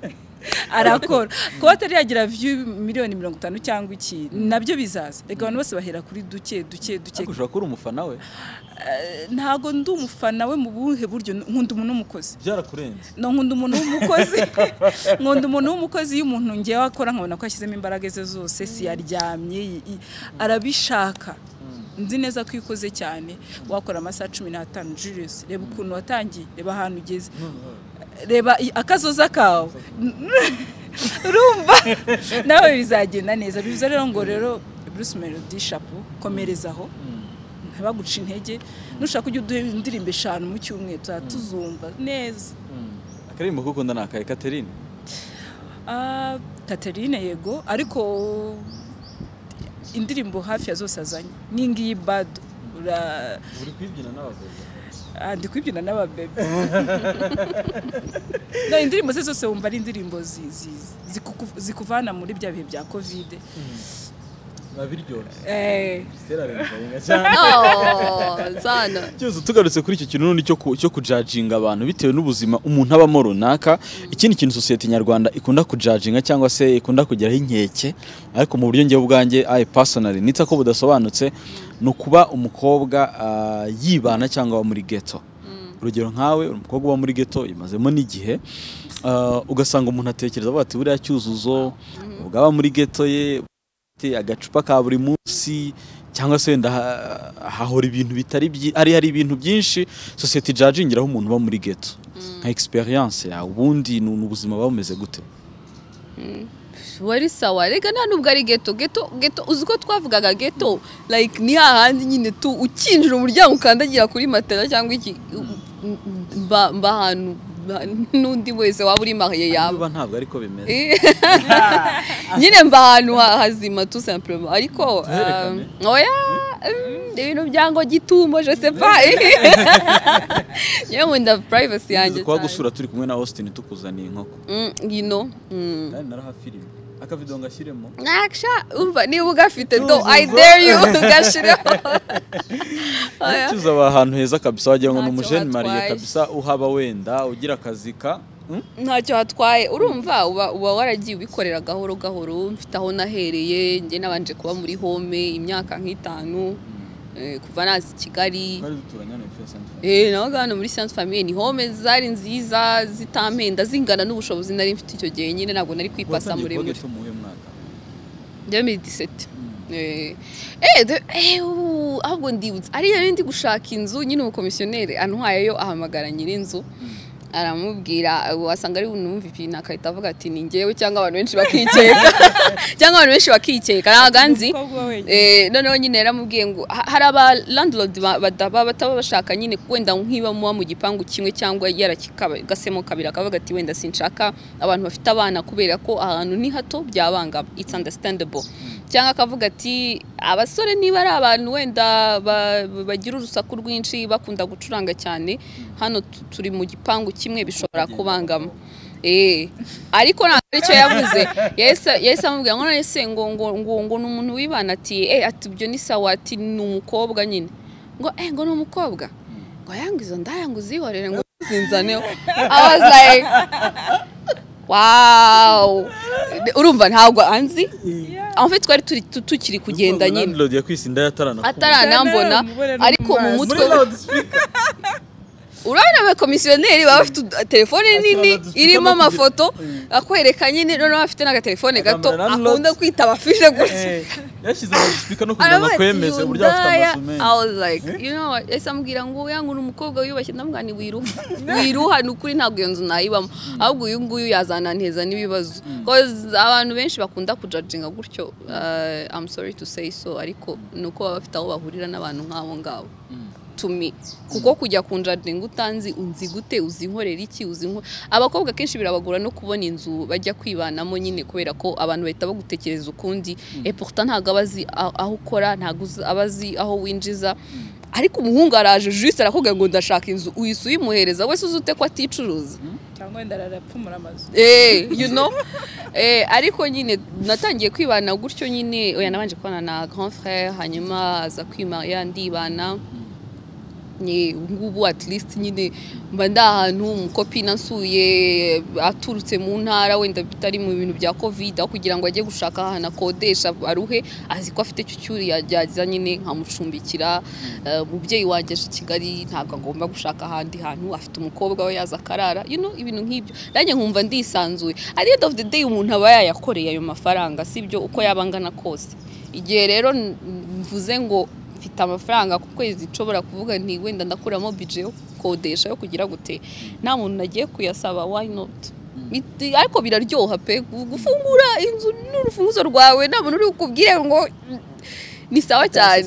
arakora kuba atari yagira view miliyoni mirongo itanu cyangwa iki nabyo bizaza reka abantu bose bahera kuri duke duke duke ariko ushobora kuba uri umufana we Eh, ntabwo ndi umufana we mu buhe buryo nkunda umuntu w'umukozi byarakurenze no nkunda umuntu w'umukozi nkunda umuntu w'umukozi iyo umuntu ngewe akora nkabona ko yashyizemo imbaraga ze zose siyaryamye i- i- arabishaka nzi neza ko iyo ukoze cyane wakora amasaha cumi n'atanu Julius reba ukuntu watangiye reba ahantu ugeze reba i- akazoza kawe urumva nawe bizagenda neza bivuze rero ngo rero Bruce Melody chapeau komerezaho ntabaguca intege nushaka ujya uduha indirimbo eshanu mu cyumweru tuzaba tuzumva neza akaririmbo kukunda ni akaye catherine Ah, Catherine yego ariko indirimbo hafi ya zose azanye n'ingiyi bado ura uri kwibyina n'abagore ah, ndi kwibyina n'ababebe no indirimbo ze zose wumva ari indirimbo zi- zi- zikuku- zikuvana muri bya bihe bya kovide biba biryoshye eh, kera biba cyane Oh, zana cyose tugarutse kuri icyo kintu n'undi cyo ku- cyo kujajinga abantu bitewe n'ubuzima umuntu abamo runaka ikindi kintu sosiyete nyarwanda ikunda kujajinga cyangwa se ikunda kugeraho inkeke ariko mu buryo njye ubwanjye ayi pasonari nita ko budasobanutse ni ukuba umukobwa ah, yibana cyangwa aba muri geto urugero nkawe uri umukobwa uba muri geto imazemo n'igihe ah, ugasanga umuntu atekereza avuga ati buriya cyuzuzo ubwo aba muri geto ye afite agacupa ka buri munsi cyangwa se wenda ha- hahora ibintu bitari byi- hari hari ibintu byinshi sosiyete ijajingiraho umuntu uba muri geto nka experience yawe ubundi ni ni ubuzima buba bumeze gute wari sawa rega nta nubwo ari geto geto geto uzi ko twavugaga geto like ni hahandi nyine tu ukinjira umuryango ukandagira kuri matera cyangwa iki mba mba ahantu mba- n'undi wese waba uri mariye yaba niba ntabwo ariko bimeze Eh. nyine mba ahantu ha- hazima tu simplement ariko Tuherekane. um, oya mm, ibintu byango gitumo je sais pas nyewe nkunda privacy yanjye Tuzi kuba cyane. gusura turi kumwe na austin tukuzaniye inkoko Mm, you know mm. kandi narahafirime akavido ngashyiremo nakisha umva niba ugafite do i dare you ugashiraho Oya. cyuza aba ahantu heza kabisa wagira ngo ni Ntacyo umujeni mariya hatwaye. kabisa uhaba wenda ugira akazi ka Hmm? ntacyo hatwaye urumva uba uba waragiye ubikorera gahoro gahoro mfite aho nahereye njye nabanje kuba muri home imyaka nk'itanu eh, kuva nazi i kigali twari duturanye hano hepfo ya Santa Fe. Eh, nabaga hano muri Science Famille ni home zari nziza zitampenda zingana n'ubushobozi nari mfite icyo gihe nyine ntabwo nari kwipasa Watangiye kuba muremure geto mu wuhe mwaka 2017 Eh, eh, de- eh, ubu, ahubwo ndibutse ari yari ndi gushaka inzu nyine umukomisiyoneri antwayeyo ahamagara nyir'inzu aramubwira wasanga ari bunumva ibintu akahita avuga ati ni ngewe cyangwa abantu benshi bakikeka cyangwa abantu benshi bakikeka ntabwo nzi umukobwa wenyine. Eh, noneho nyine yaramubwiye ngo ha- hari aba landlord ba- badaba bataba bashaka nyine wenda nk'iba muba mu gipangu kimwe cyangwa yarakagasemo kabiri akavuga ati wenda sinshaka abantu bafite abana kubera ko ahantu ni hato byabangama it's understandable cyangwa akavuga ati abasore niba ari abantu wenda ba- ba- bagira urusaku rwinshi bakunda gucuranga cyane hano tu- turi mu gipangu kimwe bishobora kubangama Eh, ariko ntabwo aricyo yavuze yahise yahise amubwira ngo none se ngo ngo ngo ngo ni umuntu wibana ati eh ati ibyo ni sawa ati ni umukobwa nyine ngo eh ngo ni umukobwa ngo yangu izo ndaya ngo uzihorere ngo zinzaneho I was like wow urumva ntabwo anzi en fait twari turi- tu- tukiri kugenda Urumva ngo nyine landlord yakwise inda yataranakuwe. ataranambona Ataranambona, ariko mu mu mutwe we- urabona abakomisiyoneri baba bafite telefone nini irimo amafoto akwereka nyine noneho afite n'agatelefone gato akunda kwita abafishe gusa yashyize mu gisipika no kugira ngo akwemeze uburyo afite amasumendi I was like you know what yahise amubwira ngo uya ngo uri umukobwa wiyubashye ndamubwira ni wiruha wiruha ni ukuri ntabwo iyo nzu nayibamo ahubwo uyu nguyu yazananteza n'ibibazo cause abantu benshi bakunda kujajinga gutyo uh, I'm sorry to say so ariko ni uko baba bafite aho bahurira n'abantu nk'abo ngabo to me kuko kujya kunjadinga utanzi unzi gute uzi inkorera iki uzi inko abakobwa kenshi birabagora no kubona inzu bajya kwibanamo nyine kubera ko abantu bahita bagutekereza ukundi e pourtant ntabwo aba azi a- aho ukora ntabwo uzi- aba azi aho winjiza ariko umuhungu araje juste arakubwira ngo ndashaka inzu uhise uyimuhereza wese uzi ute ko aticuruza cyangwa wenda arapfumura amazu eh you know eh ariko nyine natangiye kwibana gutyo nyine oya nabanje kubana na grand frère hanyuma aza kwimariya ndibana ni ngubu at least nyine mba ndi ahantu umukopina nsuye aturutse mu ntara wenda bitari mu bintu bya covid aho kugira ngo ajye gushaka ahantu akodesha aruhe azi ko afite icyo cyuri yajya nyine nkamucumbikira Eh, umubyeyi wanjye aje i kigali ntabwo agomba gushaka ahandi hantu afite umukobwa we yaza akarara you know ibintu nk'ibyo nanjye nkumva ndisanzuye at the end of the day umuntu aba yayakoreye ayo mafaranga sibyo uko yaba angana kose igihe rero n- mvuze ngo mfite amafaranga ku kwezi nshobora kuvuga nti wenda ndakuramo bije yo gukodesha yo kugira gute nta muntu nagiye kuyasaba why not It- ariko biraryoha pe gu- gufungura inzu n'urufunguzo rwawe nta muntu uri bukubwire ngo "Mm, ni sawa cyane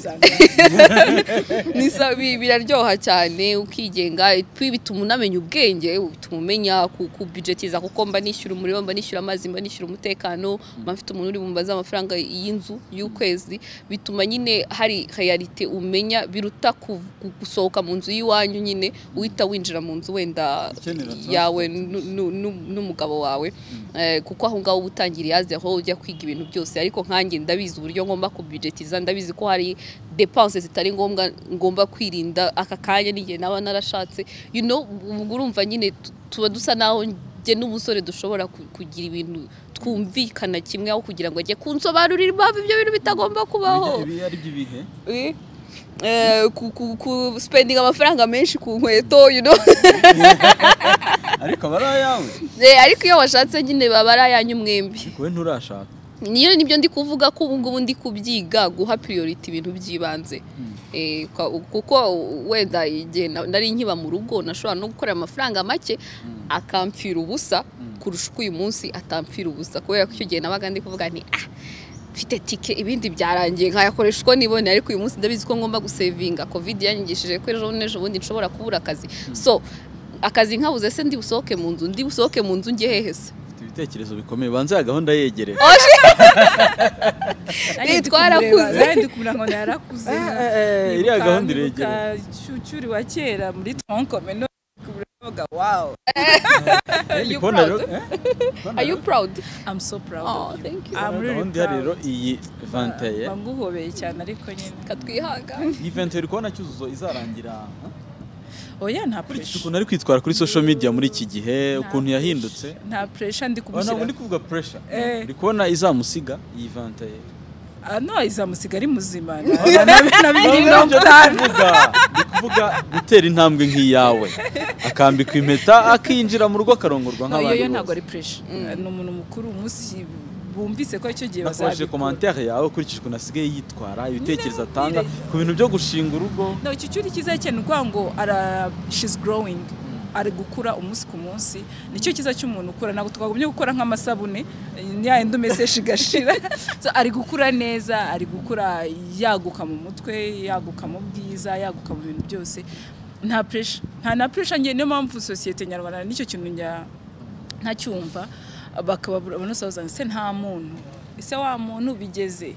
ni sawa bi- biraryoha cyane ukigenga puis bituma unamenya ubwenge bituma umenya ku- kubijetiza kuko mba nishyura umuriro mba nishyura amazi mba nishyura umutekano mba mfite umuntu uri bumbaza amafaranga y'inzu y'ukwezi bituma nyine hari realite umenya biruta ku- ku- gusohoka mu nzu y'iwanyu nyine uhita winjira mu nzu wenda Ukenera transport. yawe nu- nu- nu- n'umugabo wawe Eh, kuko aho ngaho uba utangira yazi aho ujya kwiga ibintu byose ariko nkanjye ndabizi uburyo ngomba kubijetiza ndabizi ko hari depanse zitari ngombwa ngomba kwirinda aka kanya n'igihe naba narashatse you know ubwo urumva nyine tu- tuba dusa naho njye n'umusore dushobora ku- kugira ibintu twumvikana kimwe aho kugira ngo ajye kunsobanurira impamvu ibyo bintu bitagomba kubaho Ibi ari by'ibihe Eh, eh, ku, ku, ku spending amafaranga menshi ku nkweto you know ariko aba ari ayawe Eh, ariko iyo washatse nyine baba ari ayanyu mwembi wowe nturashaka niyo nibyo ndi kuvuga ko ubu ngubu ndi kubyiga guha priority ibintu by'ibanze Eh, kwa- kuko wenda igihe na- nari nkiba mu rugo nashobora no gukorera amafaranga make akampfira ubusa kurusha uko uyu munsi atampfira ubusa kubera ko icyo gihe nabaga ndi kuvuga ni ah mfite tike ibindi byarangiye nkayakoresha uko nibone ariko uyu munsi ndabizi ko ngomba gusevinga covid yanyigishije ko ejo n'ejo bundi nshobora kubura akazi so akazi nkabuze se ndi busohoke mu nzu ndi busohoke mu nzu njye hehe se ufite ibitekerezo bikomeye banze ya gahunda yegereye Eh, twarakuze. nanjye ndikubwira ngo narakuze Eh, eh, eh, iriya gahunda Nibuka- iregereye nibuka cyucyuri wa kera muri tronkome none ndikubwira ndavuga wawu Are you proud? Are you proud? I'm so proud Oh, of you. thank you. I'm really gahunda ihari rero proud. iyi vanteye Mba nguhobeye cyane ariko nyine Katwihangane. iyi vanteye uri kubona cyuzuzo izarangira huh? oya nta Ukurikije pressure ukuntu ari kwitwara kuri social media muri iki gihe ukuntu yahindutse nta pressure ndi Ah, ntabwo ndi kumushyira kuvuga pressure Eh. ndi kubona izamusiga iyi vanteye Ah, no izamusiga ari muzima nabiri mirongo itanu ndi kuvuga gutera intambwe nk'iyawe akambikwa impeta akinyinjira mu rugo akarongorwa iyo nk'abandi yo ntabwo bose ari pressure ni umuntu mukuru umunsi bumvise ko icyo gihe nakoresheje bazabikora komantere yawe ukurikije ukuntu asigaye yitwara ibitekerezo atanga ku bintu byo gushinga urugo no icyo cyuri cyiza cyane ukuvuga ngo ara she's growing ari gukura umunsi ku munsi nicyo cyiza cy'umuntu ukura ntabwo twagumye gukora nk'amasabune ya yindi umesesha igashira So, ari gukura neza ari gukura yaguka mu mutwe yaguka mu bwiza yaguka mu bintu byose nta pressure nta na pressure njye niyo mpamvu sosiyete nyarwanda nicyo kintu njya ntacyumva bakababura banasoza ese nta muntu ese wa muntu bigeze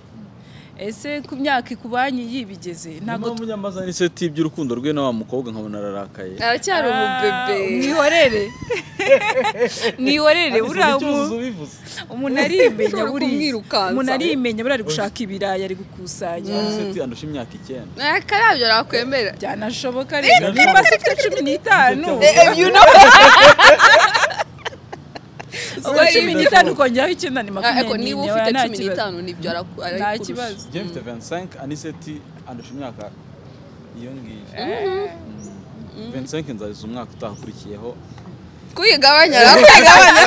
ese ku myaka ikubanye yibigeze ntabwo ntabwo munyamaza ni seti by'urukundo rwe na wa mukobwa nkabona ararakaye Aracyari umubebe. mwihorere mwihorere Ariko buriya icyo umu- uzuzo ubivuze umuntu arimenya Ushobora buriya kumwirukansa. umuntu arimenya buriya ari gushaka ibirayi ari gukusanya seti andusha imyaka icyenda Eh, Karabyo nakwemera. byanashoboka rero nimba se twe cumi n'itanu ubwo Sorry, cumi n'itanu ukongeraho icyenda ni Ariko makumyabiri niba ufite n'ine nta cumi kibazo n'itanu nibyo araku- nta arayikurusha. kibazo njye mfite 25 aniseti andusha imyaka iyo ngiyo vensenke nzabiza umwaka utahakurikiyeho kuyigabanya kuyigabanya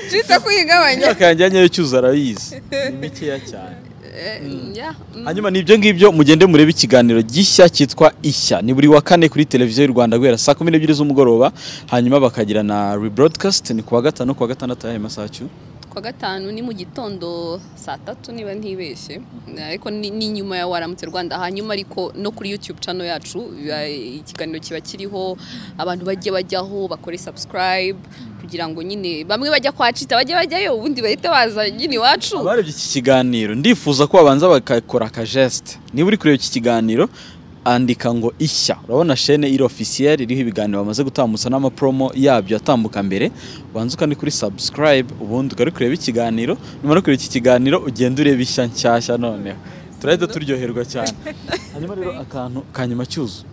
twita kuyigabanya imyaka yanjye nyayo cyuza arabizi ni mikeya cyane Eh, yeah, mm. hanyuma ni ibyo ngibyo mugende murebe ikiganiro gishya cyitwa ishya ni buri wa kane kuri televiziyo y'u rwanda guhera saa kumi n'ebyiri z'umugoroba hanyuma bakagira na rebroadcast ni kuwa gatanu kuwa gatandatu ayahe masaha cyu ku wa gatanu ni mu gitondo saa tatu niba ntibeshye ariko ni ni nyuma ya waramutse rwanda hanyuma ariko no kuri youtube channel yacu biba- ikiganiro kiba kiriho abantu bajye bajyaho bakore subscribe kugira ngo nyine bamwe bajya kwa cita bajye bajyayo ubundi bahite baza nyine iwacu abarebye iki kiganiro ndifuza ko babanza bagakora akajesite niba uri kureba iki kiganiro andika ngo ishya urabona shene iri ofisiyeri iriho ibiganiro bamaze gutambutsa n'amapromo yabyo atambuka mbere ubanza ukandi kuri subscribe ubundi ukari kureba ikiganiro numara kureba iki kiganiro ugenda ureba ishya nshyashya noneho turahita turyoherwa cyane hanyuma rero akantu ka nyuma cyuzu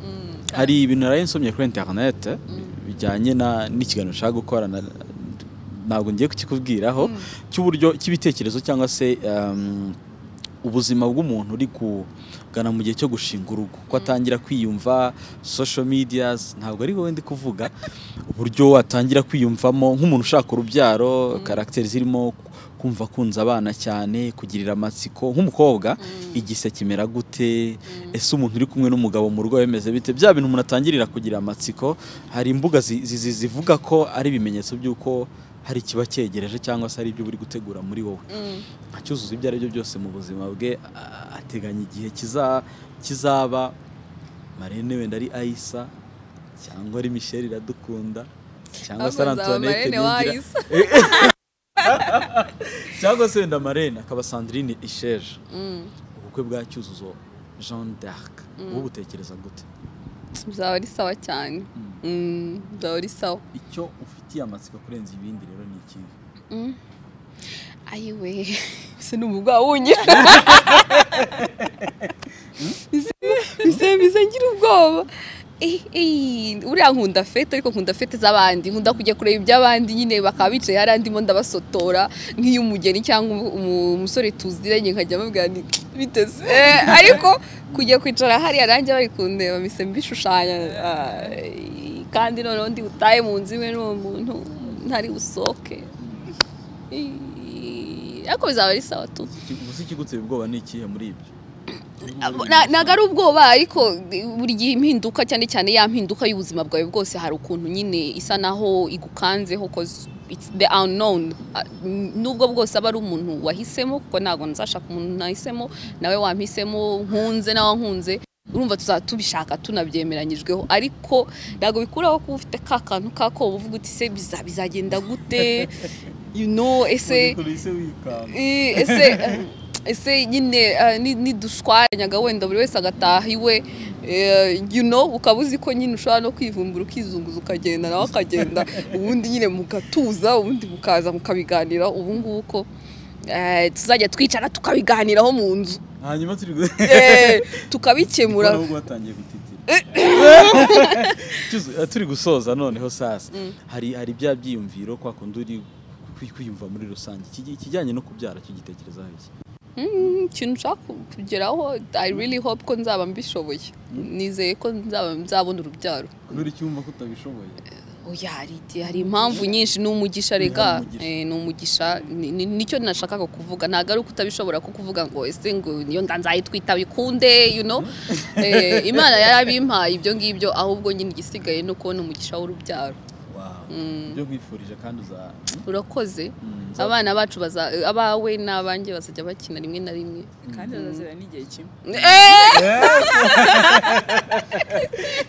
hari ibintu naraye nsomye kuri interinete bijyanye na- n'ikiganiro ushaka gukora na- ntabwo ngiye kukikubwiraho cy'uburyo cy'ibitekerezo cyangwa se um, ubuzima bw'umuntu uri kugana mu gihe cyo gushinga urugo ko atangira kwiyumva social medias ntabwo ari wowe ndi kuvuga uburyo atangira kwiyumvamo nk'umuntu ushaka urubyaro karagiteri zirimo ku- kumva kunza abana cyane kugirira amatsiko nk'umukobwa igise kimera gute ese umuntu uri kumwe n'umugabo mu rugo bimeze bite bya bintu umuntu atangirira kugira amatsiko hari imbuga zi- zi- zi- zivuga ko ari ibimenyetso by'uko hari ikiba cyegereje cyangwa se hari ibyo buri gutegura muri wowe acyuzuza ibyo ari byo byose mu buzima bwe a- ateganya igihe kiza- kizaba marene wenda ari ayisa cyangwa ari michelle iradukunda cyangwa se ari Ahubwo nzaba Marene antoinette Niyongira. w'Ayisa. cyangwa se wenda marene akaba sandrine isheje ubukwe bwa cyuzuzo jean d'arc wowe utekereza gute bizaba ari sawa cyane Mm, bizaba ari sawa icyo ufitiye amatsiko kurenza ibindi rero ni ikihe ayiwe ese ni umugwa wunyira bise bise ngira ubwoba Eh, eh, uriya nkunda fete ariko nkunda fete z'abandi nkunda kujya kureba iby'abandi nyine bakaba bicaye hari andimo ndabasotora nk'iyo umugeni cyangwa umu- umu- umusore tuziranye nkajya mbabwira nti biteze Eh, ariko kujya kwicara hariya nanjye bari kundeba mise mbishushanya ah, kandi noneho ndi butahe mu nzu imwe n'uwo muntu ntari busohoke Eh, ariko bizaba ari sawa tu gusa ikiguteye ubwoba ni ikihe muri ibyo Na- ntabwo ari ubwoba ariko buri gihe impinduka cyane cyane ya mpinduka y'ubuzima bwawe bwose hari ukuntu nyine isa naho igukanzeho cause it's the unknown Ah, n- nubwo bwose aba ari umuntu wahisemo kuko ntabwo nzashaka umuntu nahisemo nawe wampisemo nkunze nawe nkunze urumva tuzaba tubishaka tunabyemeranyijweho ariko ntabwo bikuraho kuba ufite ka kantu kako uvuga uti se biza- bizagenda gute you know ese Eh, ese ese nyine ah, ni- nidushwanyaga wenda buri wese agataha iwe eh, you know ukaba uzi ko nyine ushobora no kwivumbura ukizunguza ukagenda nawe akagenda ubundi nyine mugatuza ubundi mukaza mukabiganiraho ubu ngubu ko eh, tuzajya twicara tukabiganiraho mu nzu hanyuma turi Eh, tukabikemura ahubwo watangiye gutitira Cyuzu, eh, turi gusoza noneho sasa hari hari bya byiyumviro kwa kundi uri kwi- kwiyumva muri rusange Iki- ikijyanye no kubyara kigitekerezaho iki Mm, ikintu ushaka kugeraho i really hope ko nzaba mbishoboye nizeye ko nzaba nzabona urubyaro kubera icyo wumva ko utabishoboye oya hari igihe- hari impamvu nyinshi ni umugisha rega umugisha. Eh, ni umugisha ni- ni- nicyo nashakaga kuvuga ntabwo ari uko utabishobora ko kuvuga ngo ese ngo niyo nda nzayitwita bikunde you know Eh, imana yarabimpaye ibyo ngibyo ahubwo nyine igisigaye no kubona umugisha w'urubyaro Wow. ibyo nkwifurije kandi uza urakoze Mm, nza- abana bacu baza abawe n'abanjye bazajya bakina rimwe na rimwe kandi bazazira n'igihe kimwe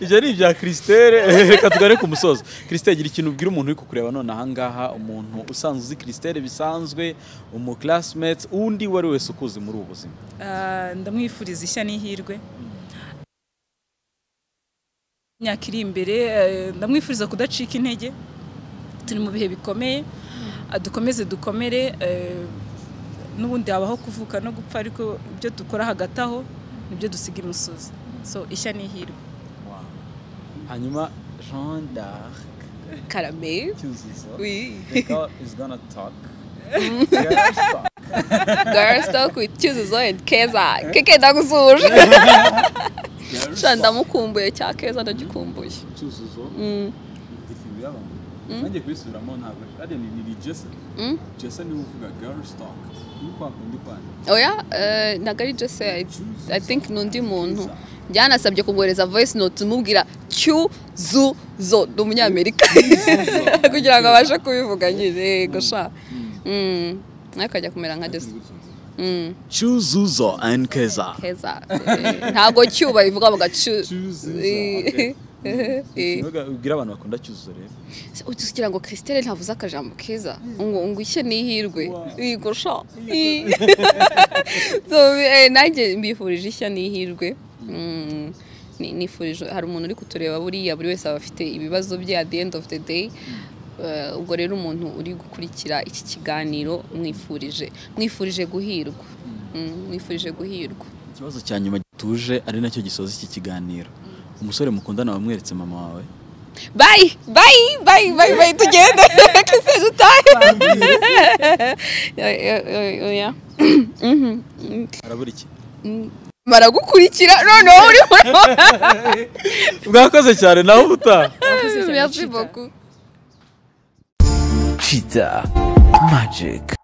ibyo ni ibya christelle reka tugare ku musozo christelle gira ikintu ubwira umuntu uri kukureba none ahangaha umuntu usanzwe uzi christelle bisanzwe umuclassmate undi uwo ari wese ukuzi muri ubu buzima Ah, ndamwifuriza ishya n'ihirwe imyaka iri imbere eh, ndamwifuriza kudacika intege turi mu bihe bikomeye Ah, dukomeze dukomere eh, n'ubundi habaho kuvuka no gupfa ariko ibyo dukora hagati aho nibyo dusiga imusozi so ishya n'ihirwe Wow. hanyuma jean d'arc karame cyuzuzo we the girl is gonna talk Girls talk. girls talk with cyuzuzo and keza keke ndagusuje Girls cyane ndamukumbuye cya keza ndagikumbuye cyuzuzo ndikingo y'abantu nanjye kubisubiramo ntabwo ariya ni ni jesa jesa niwe uvuga girl stock nuko wakundi kwanda oya eh, ntabwo ari jese i think ni undi muntu byanasabye kumwohereza voice note umubwira cyuzuzo ni umunyamerika kugira ngo abashe kubivuga nyine yego sha Mm. nawe akajya kumera nka jese Mm. cyuzuzo and keza keza eh, ntabwo cyuba bivuga ngo cyu Cyuzuzo, Eh, eh. Ikinyobwa ubwira abantu bakunda cyuzuzo rero Se uti kugira ngo christelle ntavuze akajambo keza ngo ngo ishye n'ihirwe igosha nanjye mbifurije ishya n'ihirwe Mm, ni- nifurije hari umuntu uri kutureba buriya buri wese aba afite ibibazo bye at the end of the day Eh, ubwo rero umuntu uri gukurikira iki kiganiro mwifurije mwifurije guhirwa Mm, mwifurije guhirwa ikibazo cya nyuma gituje ari nacyo gisoza iki kiganiro umusore mukundana wamweretse mama wawe bayi bayi bayi bayi bayi tugende kese dutahe oya arabura iki baragukurikira noneho urimo bwakoze cyane nawe ubutaha Wakoze cyane, merci Chita. beaucoup Cheetah Magic.